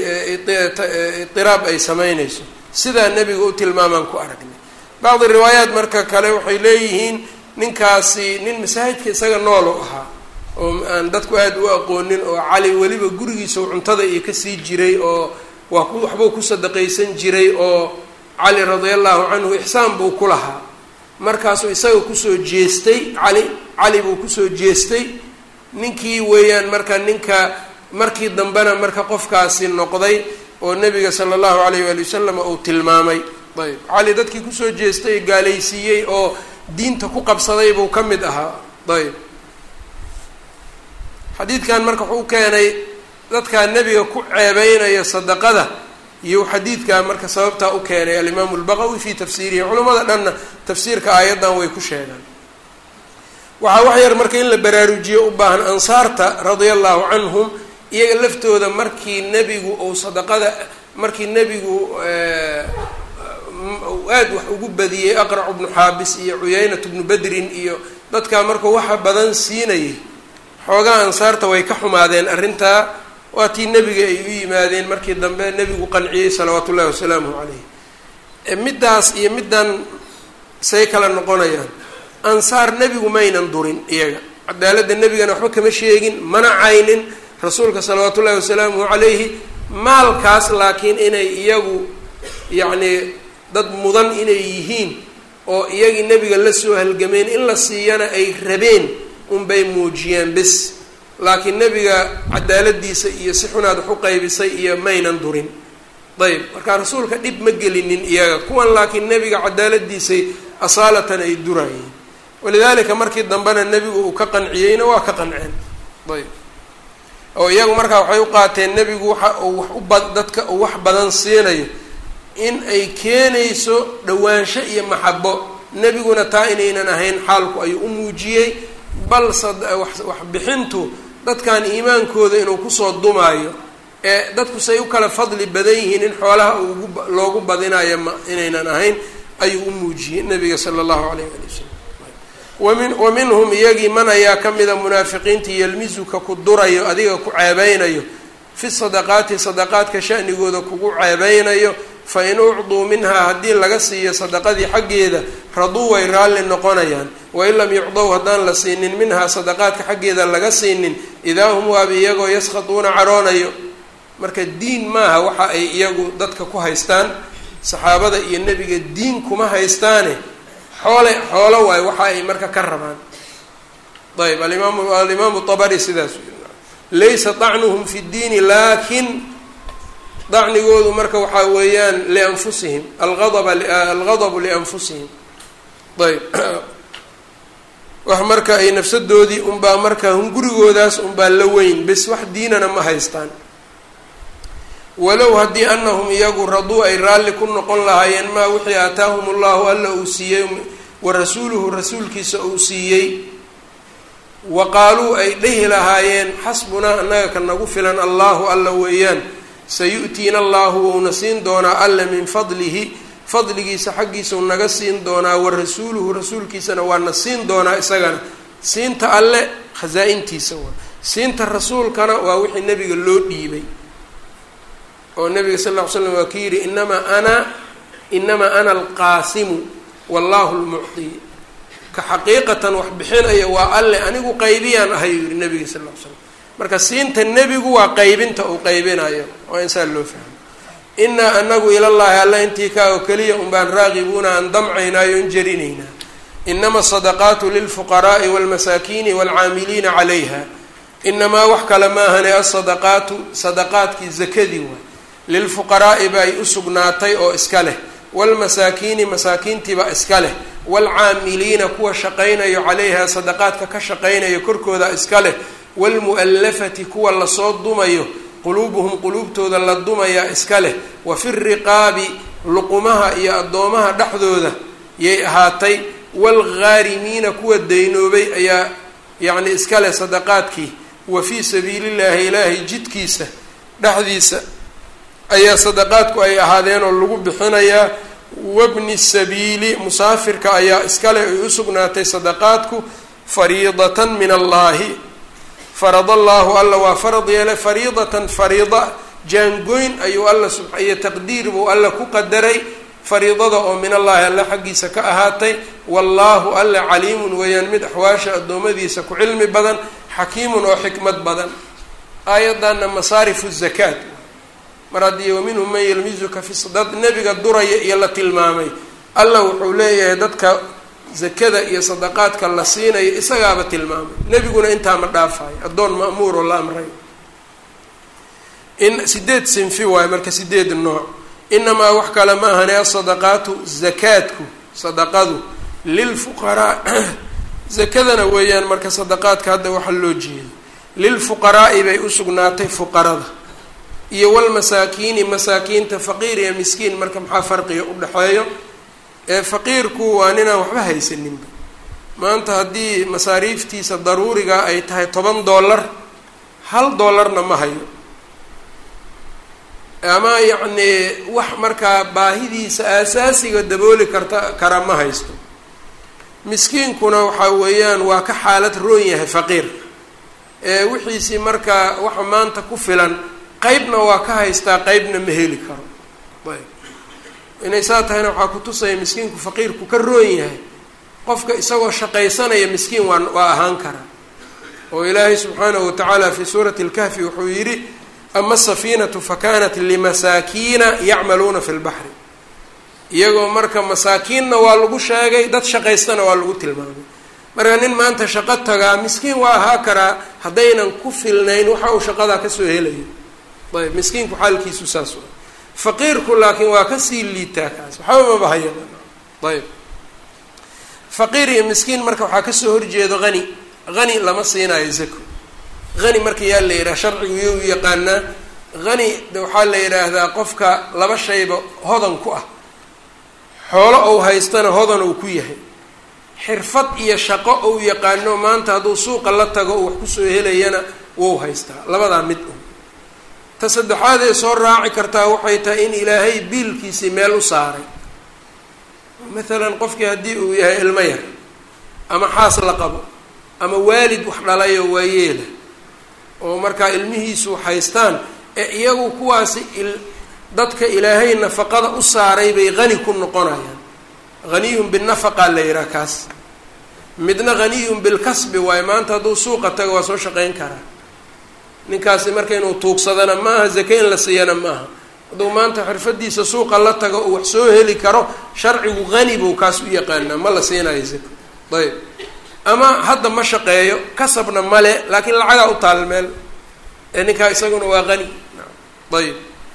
Speaker 1: itiraab ay samaynayso sidaa nebiga u tilmaamaan ku aragnay bacdi riwaayaat marka kale waxay leeyihiin ninkaasi nin masaajidka isaga nool u ahaa oo aan dadku aada u aqoonin oo cali weliba gurigiisa cuntada iyo kasii jiray oo waa ku waxbuu ku sadaqaysan jiray oo cali radia allahu canhu ixsaan buu ku lahaa markaasuu isaga kusoo jeestay cali cali buu kusoo jeestay ninkii weeyaan marka ninka markii dambena marka qofkaasi noqday oo nebiga sala allahu alayh waali wasalam uu tilmaamay ayb cali dadkii kusoo jeestay gaalaysiiyey oo diinta ku qabsaday buu ka mid ahaa ayb xadiidkan marka wuxuu keenay dadkaa nebiga ku ceebeynaya sadaqada iyo xadiidkaa marka sababtaa u keenay alimaamu lbaqawi fii tafsiirihi culamada dhanna tafsiirka aayaddan way ku sheegaan waxaa wax yar marka in la baraarujiyo u baahan ansaarta radia allahu canhum iyaga laftooda markii nebigu uu sadaqada markii nebigu aada wax ugu badiyey aqracu bnu xaabis iyo cuyaynatu bnu badrin iyo dadkaa markuu waxa badan siinayay xoogaa ansaarta way ka xumaadeen arrintaa waa tii nebiga ay u yimaadeen markii dambe nebigu qanciyey salawaatu ullahi wasalaamuhu calayh middaas iyo middan say kala noqonayaan ansaar nebigu maynan durin iyaga cadaaladda nebigana waxba kama sheegin mana caynin rasuulka salawaatu ullahi wasalaamuhu calayhi maalkaas laakiin inay iyagu yacnii dad mudan inay yihiin oo iyagii nebiga la soo halgameen in la siiyana ay rabeen unbay muujiyeen bis laakiin nebiga cadaaladiisa iyo si xunaad wax u qaybisay iyo maynan durin ayb marka rasuulka dhib ma gelinin iyaga kuwan laakiin nebiga cadaaladiisay asaalatan ay durayeen walidaalika markii dambena nebigu uu ka qanciyeyna waa ka qanceen ayb oo iyagu markaa waxay u qaateen nebigu waxa uu wax u ba dadka uu wax badan siinayo in ay keenayso dhawaansho iyo maxabo nebiguna taa inaynan ahayn xaalku ayuu u muujiyey bal waxbixintu dadkan iimaankooda inuu kusoo dumaayo ee dadku say u kala fadli badan yihiin in xoolaha ugu loogu badinayo ma inaynan ahayn ayuu u muujiyey nabiga sala allahu alayh ali wasalam wamin wa minhum iyagii man ayaa ka mida munaafiqiintii yelmisuka ku durayo adiga ku ceebeynayo fi sadaqaati sadaqaadka shanigooda kugu ceebeynayo fa in ucduu minhaa haddii laga siiyo sadaqadii xaggeeda raduu way raalli noqonayaan wain lam yucdow haddaan la siinin minhaa sadaqaadka xaggeeda laga siinin idaa hum waaba iyagoo yaskhaduuna caroonayo marka diin maaha waxa ay iyagu dadka ku haystaan saxaabada iyo nebiga diin kuma haystaane xoole xoolo waayo waxa ay marka ka rabaan ayb alimaamu alimaamu abari sidaas laysa dacnuhum fi ddiini lakin dacnigoodu marka waxaa weeyaan lianfusihim algadaba algadabu lianfusihim ayb wax marka ay nafsadoodii unbaa marka hungurigoodaas unbaa la weyn bes wax diinana ma haystaan walow haddii anahum iyagu raduu ay raalli ku noqon lahaayeen maa wixii aataahum allahu alla uu siiyey wa rasuuluhu rasuulkiisa uu siiyey wa qaaluu ay dhehi lahaayeen xasbunaa annaga ka nagu filan allahu alla weeyaan sayu'tiina allahu wouna siin doonaa alla min fadlihi fadligiisa xaggiisau naga siin doonaa wa rasuuluhu rasuulkiisana waana siin doonaa isagana siinta alle khasaa-intiisa waa siinta rasuulkana waa wixii nebiga loo dhiibay oo nabiga sal ll ly slam waa ki yidhi inamaa ana inamaa ana alqaasimu wallahu lmucti ka xaqiiqatan wax bixinaya waa alle anigu qaybiyaan ahay yuu yihi nabiga sal ll ly slam marka siinta nebigu waa qaybinta uu qaybinayo waa in saa loo fahmo inaa anagu ilallaahi alla intii kaa oo keliya un baan raaqibuuna aan damcaynaayo in jarinaynaa inama asadaqaatu lilfuqaraai walmasaakiini waalcaamiliina calayha inamaa wax kale maahane asadaqaatu sadaqaadkii zakadii waay lilfuqaraa'i bay u sugnaatay oo iska leh waalmasaakiini masaakiintiibaa iska leh waalcaamiliina kuwa shaqaynayo calayha sadaqaadka ka shaqaynayo korkooda iska leh waalmu'allafati kuwa lasoo dumayo quluubuhum quluubtooda la dumayaa iska leh wa fi riqaabi luqumaha iyo addoomaha dhexdooda yay ahaatay waalghaarimiina kuwa daynoobay ayaa yacni iska leh sadaqaadkii wa fii sabiilillaahi ilaahay jidkiisa dhexdiisa ayaa sadaqaadku ay ahaadeen oo lagu bixinayaa wabni sabiili musaafirka ayaa iskale ay u sugnaatay sadaqaadku fariidatan min allaahi farad allaahu alla waa farad yeelay fariidatan fariida jaangoyn ayuu alla sub iyo taqdiir buu alla ku qadaray fariidada oo min allaahi alla xaggiisa ka ahaatay wallaahu alla caliimun weeyaan mid axwaasha addoommadiisa ku cilmi badan xakiimun oo xikmad badan aayaddanna masaarifu zakaat mar haddii waminhum man yelmizuka fi dad nebiga duraya iyo la tilmaamay alla wuxuu leeyahay dadka zakada iyo sadaqaadka la siinayo isagaaba tilmaamay nebiguna intaa ma dhaafayo addoon ma'muuroo la amray in sideed sinfi waayo marka sideed nooc inamaa wax kale ma ahane asadaqaatu zakaadku sadaqadu lilfuqaraa zakadana weeyaan marka sadaqaadka hadda waxa loo jeedo lilfuqaraa'i bay u sugnaatay fuqarada iyo walmasaakiini masaakiinta faqiir iyo miskiin marka maxaa farqiga u dhexeeyo ee faqiirku waa ninaan waxba haysaninba maanta haddii masaariiftiisa daruuriga ay tahay toban dollar hal dollarna ma hayo ama yacnii wax markaa baahidiisa aasaasiga dabooli karta kara ma haysto miskiinkuna waxaa weeyaan waa ka xaalad roon yahay faqiirka ee wixiisii markaa waxa maanta ku filan qeybna waa ka haystaa qeybna ma heli karo ayb inay saa tahayna waxaa ku tusaya miskiinku faqiirku ka roon yahay qofka isagoo shaqaysanaya miskiin waa waa ahaan karaa oo ilaahay subxaanahu watacaala fii suurati اlkahfi wuxuu yidhi ama asafiinatu fakanat limasaakiina yacmaluuna fi lbaxri iyagoo marka masaakiinna waa lagu sheegay dad shaqaystana waa lagu tilmaamay marka nin maanta shaqo tagaa miskiin waa ahaa karaa haddaynan ku filnayn waxa uu shaqadaa kasoo helayo ayb miskiinku xaalkiisu saas wa faqiirku laakiin waa kasii liitaa kaas waxba maba hayaba ayb faqiir iyo miskiin marka waxaa kasoo horjeedo hani hani lama siinayo zako hani marka yaa la yidhaha sharcigu iyo u yaqaanaa hani waxaa la yidhaahdaa qofka laba shayba hodan ku ah xoolo ou haystana hodan uu ku yahay xirfad iyo shaqo ou yaqaano maanta hadduu suuqa la tago uu wax kusoo helayana wou haystaa labadaa mid un ta saddexaad ee soo raaci kartaa waxay tahay in ilaahay biilkiisii meel u saaray maalan qofkii haddii uu yahay ilmo yar ama xaas la qabo ama waalid wax dhalayoo waayeela oo markaa ilmihiisu haystaan ee iyagu kuwaasi dadka ilaahay nafaqada u saaray bay hani ku noqonayaan haniyun binafaqaa la yihaha kaas midna haniyun bilkasbi waayo maanta hadduu suuqa tago waa soo shaqeyn karaa ninkaasi marka inuu tuugsadana maaha zake in la siiyana maaha hadduu maanta xirfadiisa suuqa la tago uu wax soo heli karo sharcigu hani buu kaas u yaqaanaa ma la siinayo zako ayb ama hadda ma shaqeeyo kasabna male laakiin lacagaa u taal meel ee ninkaa isaguna waa hani ayb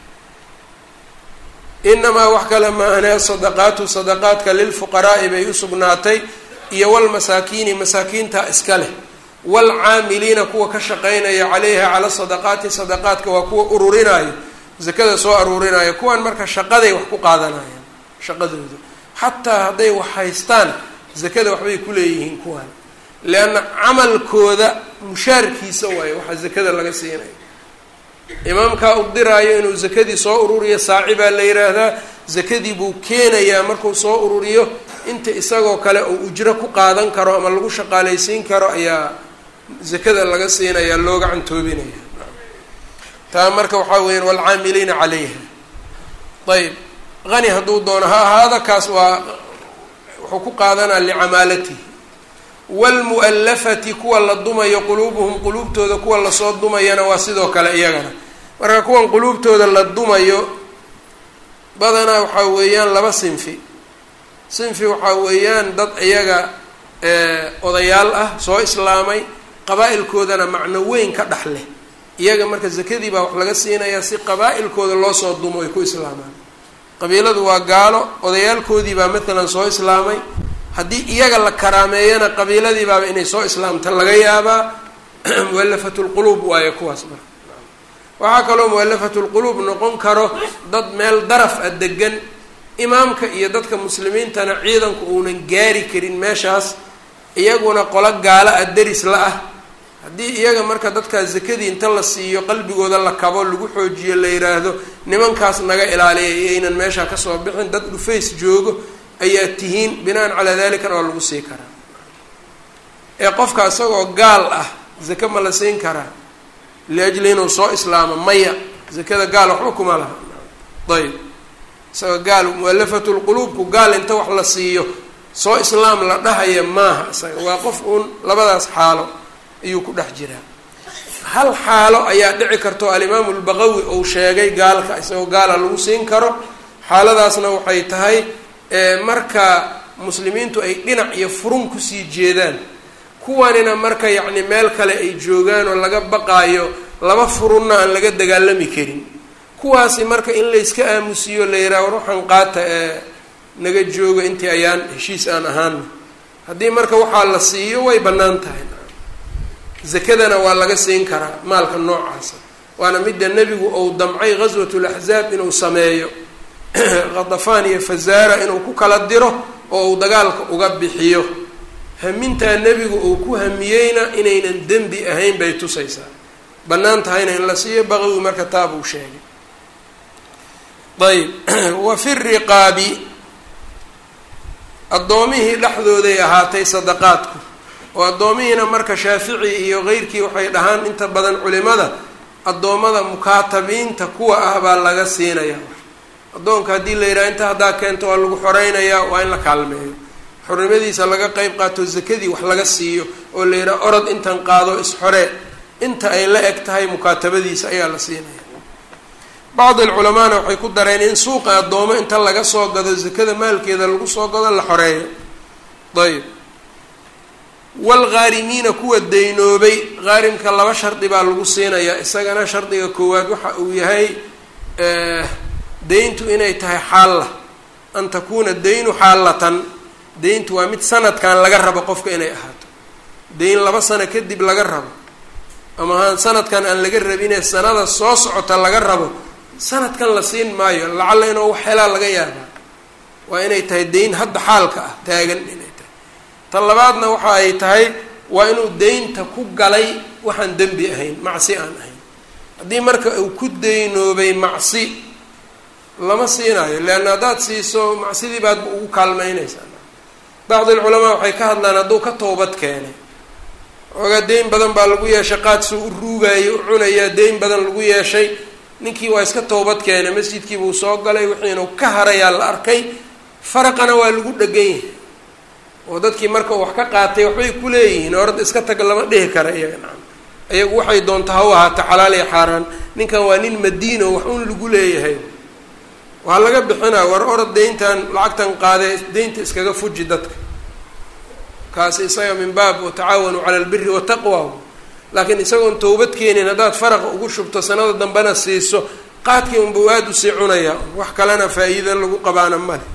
Speaker 1: inamaa wax kale maahane sadaqaatu sadaqaadka lilfuqaraa'i bay usugnaatay iyo walmasaakiini masaakiinta iska leh waalcaamiliina kuwa ka shaqaynaya calayha cala sadaqaati sadaqaadka waa kuwa ururinaayo zakada soo aruurinaayo kuwan marka shaqaday wax ku qaadanayaan shaqadooda xataa hadday wax haystaan zakada waxbay ku leeyihiin kuwan leanna camalkooda mushaarkiisa waayo waxaa zakada laga siinaya imaamkaa u diraayo inuu zakadii soo ururiyo saaci baa la yidhaahdaa zakadii buu keenayaa markuu soo ururiyo inta isagoo kale uu ujro ku qaadan karo ama lagu shaqaalaysiin karo ayaa zakada laga siinaya looga cantoobinaya taa marka waxaa weeyaan waalcaamiliina calayha ayb hani hadduu doono ha ahaada kaas waa wuxuu ku qaadanaa licamaalatihi waalmu'allafati kuwa la dumayo quluubuhum quluubtooda kuwa lasoo dumayana waa sidoo kale iyagana marka kuwan quluubtooda la dumayo badanaa waxaa weeyaan laba sinfi sinfi waxaa weeyaan dad iyaga odayaal ah soo islaamay qabaa-ilkoodana macno weyn ka dhex leh iyaga marka zakadii baa wax laga siinayaa si qabaa-ilkooda loo soo dumo ay ku islaamaan qabiiladu waa gaalo odayaalkoodii baa matalan soo islaamay haddii iyaga la karaameeyana qabiiladii baaba inay soo islaamta laga yaabaa mualafatu lquluub waayo kuwaas marka waxaa kaloo mualafatu lquluub noqon karo dad meel daraf a degan imaamka iyo dadka muslimiintana ciidanku uunan gaari karin meeshaas iyaguna qolo gaalo a deris la ah haddii iyaga marka dadkaa zakadii inta la siiyo qalbigooda la kabo lagu xoojiyo la yidhaahdo nimankaas naga ilaaliya iyaynan meeshaa kasoo bixin dad dhufays joogo ayaa tihiin binaan calaa dalikana waa lagu sii karaa ee qofka isagoo gaal ah zake ma la siin karaa liajli inuu soo islaamo maya zakada gaal waxba kuma laha ayb isagoo gaal mualafatu lquluubku gaal inta wax la siiyo soo islaam la dhahaya maaha isaga waa qof uun labadaas xaalo ayuu ku dhex jiraa hal xaalo ayaa dhici karto alimaamu lbaqawi ou sheegay gaalka isagoo gaala lagu siin karo xaaladaasna waxay tahay marka muslimiintu ay dhinac iyo furun kusii jeedaan kuwanina marka yacni meel kale ay joogaan oo laga baqaayo laba furunna aan laga dagaalami karin kuwaasi marka in layska aamusiyo la yidhaha war waxaan qaata ee naga jooga intii ayaan heshiis aan ahaana haddii marka waxaa la siiyo way bannaan tahay zakadana waa laga siin karaa maalka noocaasa waana midda nebigu ou damcay ghaswat laxzaab inuu sameeyo khadafaan iyo fazaara inuu ku kala diro oo uu dagaalka uga bixiyo hamintaa nebigu uu ku hamiyeyna inaynan dembi ahayn bay tusaysaa bannaan tahayna in la siiyo baqawi marka taa buu sheegay ayb wa fi riqaabi addoomihii dhexdooday ahaatay sadaqaadku oo addoomihiina marka shaafici iyo keyrkii waxay dhahaan inta badan culimada addoommada mukaatabiinta kuwa ah baa laga siinaya addoonka haddii la yidhaha inta haddaa keento waa lagu xoreynayaa waa in la kaalmeeyo xornimadiisa laga qeyb qaato zakadii wax laga siiyo oo la yidhaha orod intan qaado isxoree inta ay la eg tahay mukaatabadiisa ayaa la siinaya bacd alculamaana waxay ku dareen in suuqa addoomo inta laga soo gado zakada maalkeeda lagu soo gado la xoreeyo ayb waalghaarimiina kuwa daynoobay haarimka laba shardi baa lagu siinayaa isagana shardiga koowaad waxa uu yahay deyntu inay tahay xaalla an takuuna daynu xaallatan deyntu waa mid sanadkan laga rabo qofka inay ahaato deyn laba sano kadib laga rabo ama haan sanadkan aan laga rabinee sanada soo socota laga rabo sanadkan la siin maayo lacalla inuu wax helaa laga yaabaa waa inay tahay deyn hadda xaalka ah taagan inay tahay ta labaadna waxa ay tahay waa inuu deynta ku galay waxaan dembi ahayn macsi aan ahayn haddii marka uu ku deynoobay macsi lama siinayo leanna haddaad siiso macsidii baad ugu kaalmeynaysaa bacdi alculamaa waxay ka hadlaan hadduu ka toobad keenay oogaa deyn badan baa lagu yeeshay qaadsu u ruugaayo u cunayaa deyn badan lagu yeeshay ninkii waa iska toobad keenay masjidkii buu soo galay wixiinu ka harayaa la arkay faraqana waa lagu dhegan yahay oo dadkii marka wax ka qaatay waxbay ku leeyihiin orada iska tag lama dhihi kara iyaga nacam iyagu waxay doonta ha u ahaata xalaal iyo xaaraan ninkan waa nin madiino wax un lagu leeyahay waa laga bixinaa war orod deyntan lacagtan qaadee deynta iskaga fuji dadka kaasi isaga min baab watacaawanuu cala albiri wataqwa laakiin isagoon towbad keenin haddaad faraqa ugu shubto sanada dambena siiso qaadkii unbuu aada usii cunayaa wax kalena faa-iida lagu qabaana male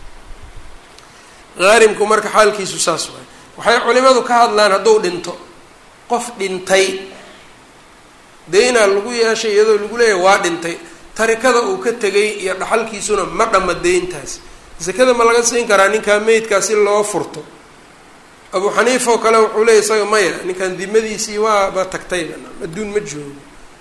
Speaker 1: haarimku marka xaalkiisu saas waay waxay culimadu ka hadlaan hadduu dhinto qof dhintay deynaa lagu yeeshay iyadoo lagu leeyahay waa dhintay tarikada uu ka tegay iyo dhaxalkiisuna ma dhama deyntaas sakada ma laga siin karaa ninkaa meydkaa si loo furto abu xaniifa oo kale wuxuu leeyay isaga maya ninkan dimadiisii waaba tagtayba adduun ma joogo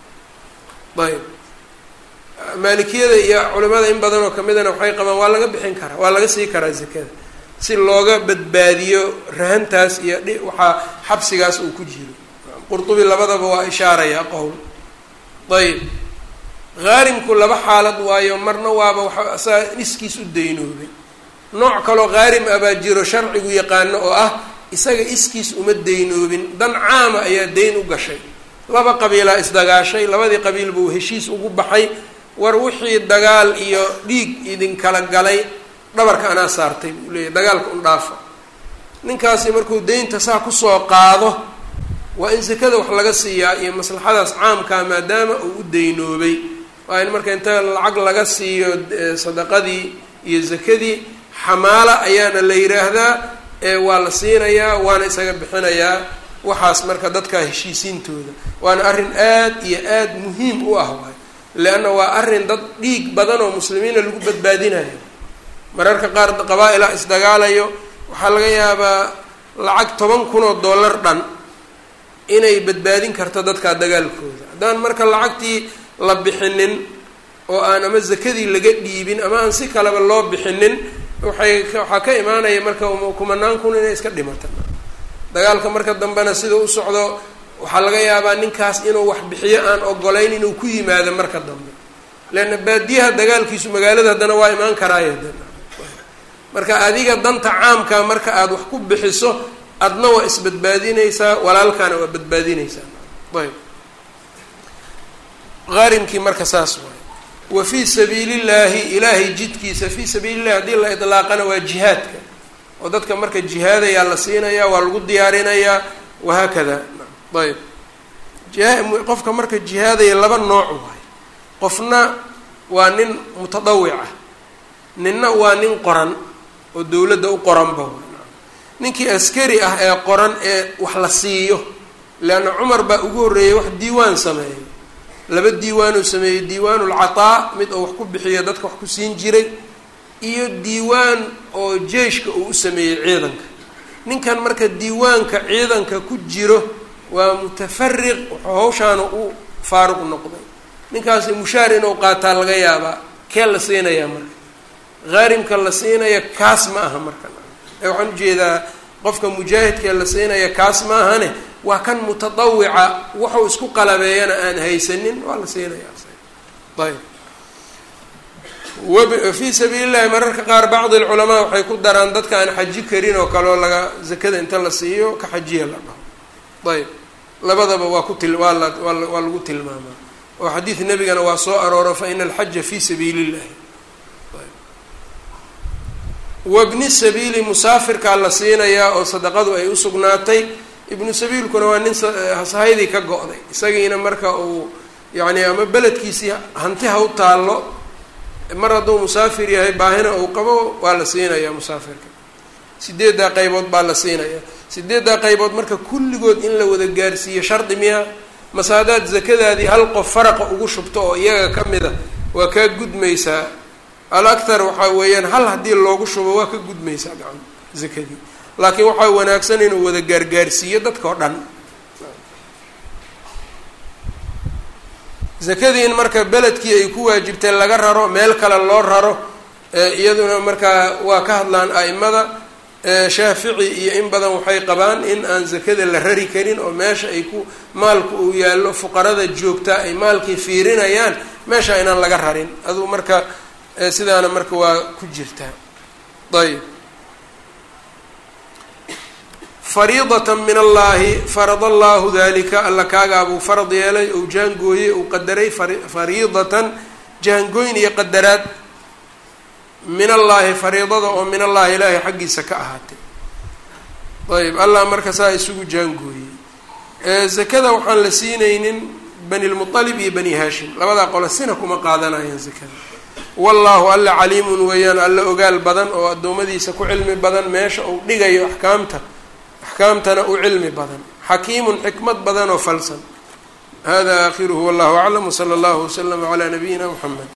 Speaker 1: ayb maalikiyada iyo culimada in badan oo kamidana waxay qabaan waa laga bixin karaa waa laga sii karaa zakada si looga badbaadiyo rahantaas iyo dhi waxaa xabsigaas uu ku jiro qurtubi labadaba waa ishaaraya qowl ayb haarimku laba xaalad waayo marna waaba waxa saa iskiis u daynoobay nooc kaloo haarim ah baa jiro sharcigu yaqaano oo ah isaga iskiis uma daynoobin dan caama ayaa dayn u gashay laba qabiilaa isdagaashay labadii qabiil buu heshiis ugu baxay war wixii dagaal iyo dhiig idinkala galay dhabarka anaa saartay buu leeyahy dagaalka un dhaafa ninkaasi markuu deynta saa kusoo qaado waa in sakada wax laga siiyaa iyo maslaxadaas caamkaa maadaama uu u daynoobay waa in marka inta lacag laga siiyo sadaqadii iyo zakadii xamaala ayaana la yiraahdaa waa la siinayaa waana isaga bixinayaa waxaas marka dadka heshiisiintooda waana arrin aad iyo aad muhiim u ah waay leanna waa arrin dad dhiig badan oo muslimiina lagu badbaadinayo mararka qaar qabaa-ila isdagaalayo waxaa laga yaabaa lacag toban kun oo dollar dhan inay badbaadin karto dadka dagaalkooda haddaan marka lacagtii la bixinin oo aan ama zakadii laga dhiibin ama aan si kaleba loo bixinin waxay waxaa ka imaanaya marka kumanaan kun inay iska dhimata dagaalka marka dambena sida u socdo waxaa laga yaabaa ninkaas inuu wax bixiyo aan ogolayn inuu ku yimaado marka dambe leanna baadiyaha dagaalkiisu magaalada haddana waa imaan karaayo marka adiga danta caamka marka aada wax ku bixiso adna waa isbadbaadinaysaa walaalkaana waa badbaadinaysaa ayb haarimkii marka saas waay wa fii sabiili llaahi ilaahay jidkiisa fii sabiili llahi haddii la idlaaqana waa jihaadka oo dadka marka jihaadayaa la siinayaa waa lagu diyaarinayaa wahaakada ayb qofka marka jihaadaya laba nooc waay qofna waa nin mutadawic ah ninna waa nin qoran oo dowladda u qoranba ninkii askari ah ee qoran ee wax la siiyo leanna cumar baa ugu horreeyay wax diiwaan sameeyay laba diiwaanuu sameeyey diiwaanu lcataa mid oo wax ku bixiyo dadka wax ku siin jiray iyo diiwaan oo jeeshka uu u sameeyey ciidanka ninkan marka diiwaanka ciidanka ku jiro waa mutafariq wuxuu hawshaana u faaruq noqday ninkaasi mushaar inuu qaataa laga yaabaa kee la siinayaa marka haarimka la siinaya kaas ma aha marka ee waxaan ujeedaa qofka mujaahidkee la siinaya kaas ma ahane waa kan mutadawica wuxuu isku qalabeeyana aan haysanin waa la siinaya ayb wfii sabiili llahi mararka qaar bacdi alculamaa waxay ku daraan dadka aan xaji karin oo kaleo laga zakada inta la siiyo ka xajiya la dhaho ayb labadaba waa ku til waa la waa lagu tilmaamaa oo xadiid nebigana waa soo arooro fa ina alxaja fi sabiili llahi wabni sabiili musaafirkaa la siinayaa oo sadaqadu ay usugnaatay ibnu sabiilkuna waa nin sahaydii ka go-day isagiina marka uu yacni ama beledkiisii hanti ha u taallo mar hadduu musaafir yahay baahina uu qabo waa la siinayaa musaafirka sideeddaa qaybood baa la siinaya sideeddaa qaybood marka kulligood in la wada gaarsiiyo shardi miya mase haddaad zakadaadii hal qof faraqa ugu shubto oo iyaga ka mid a waa kaa gudmaysaa al akthar waxaa weeyaan hal haddii loogu shubo waa ka gudmaysaa gacan zakadii laakiin waxaa wanaagsan inuu wada gaargaarsiiyo dadka oo dhan zakadii in marka beledkii ay ku waajibtay laga raro meel kale loo raro iyaduna markaa waa ka hadlaan a'imada shaafici iyo in badan waxay qabaan in aan zakada la rari karin oo meesha ay ku maalku uu yaallo fuqarada joogtaa ay maalkii fiirinayaan meesha inaan laga rarin aduu marka sidaana marka waa ku jirtaa ayb fariidatan min allaahi farad allahu dalika alla kaagaabuu farad yeelay ou jaangooyey ou qadaray fariidatan jaangooyn iyo qadaraad min allaahi fariidada oo min allahi ilaahay xaggiisa ka ahaatay ayb allah marka saa isugu jaangooyey zakada waxaan la siinaynin bani lmualib iyo bani haashim labadaa qole sina kuma qaadanayaan zakada wallaahu alla caliimun weeyaan alla ogaal badan oo addoommadiisa ku cilmi badan meesha uu dhigayo axkaamta axkaamtana u cilmi badan xakiimun xikmad badan oo falsan hada aakhiruhu wallahu aclam wsala allahu waslama calaa nabiyina mxamed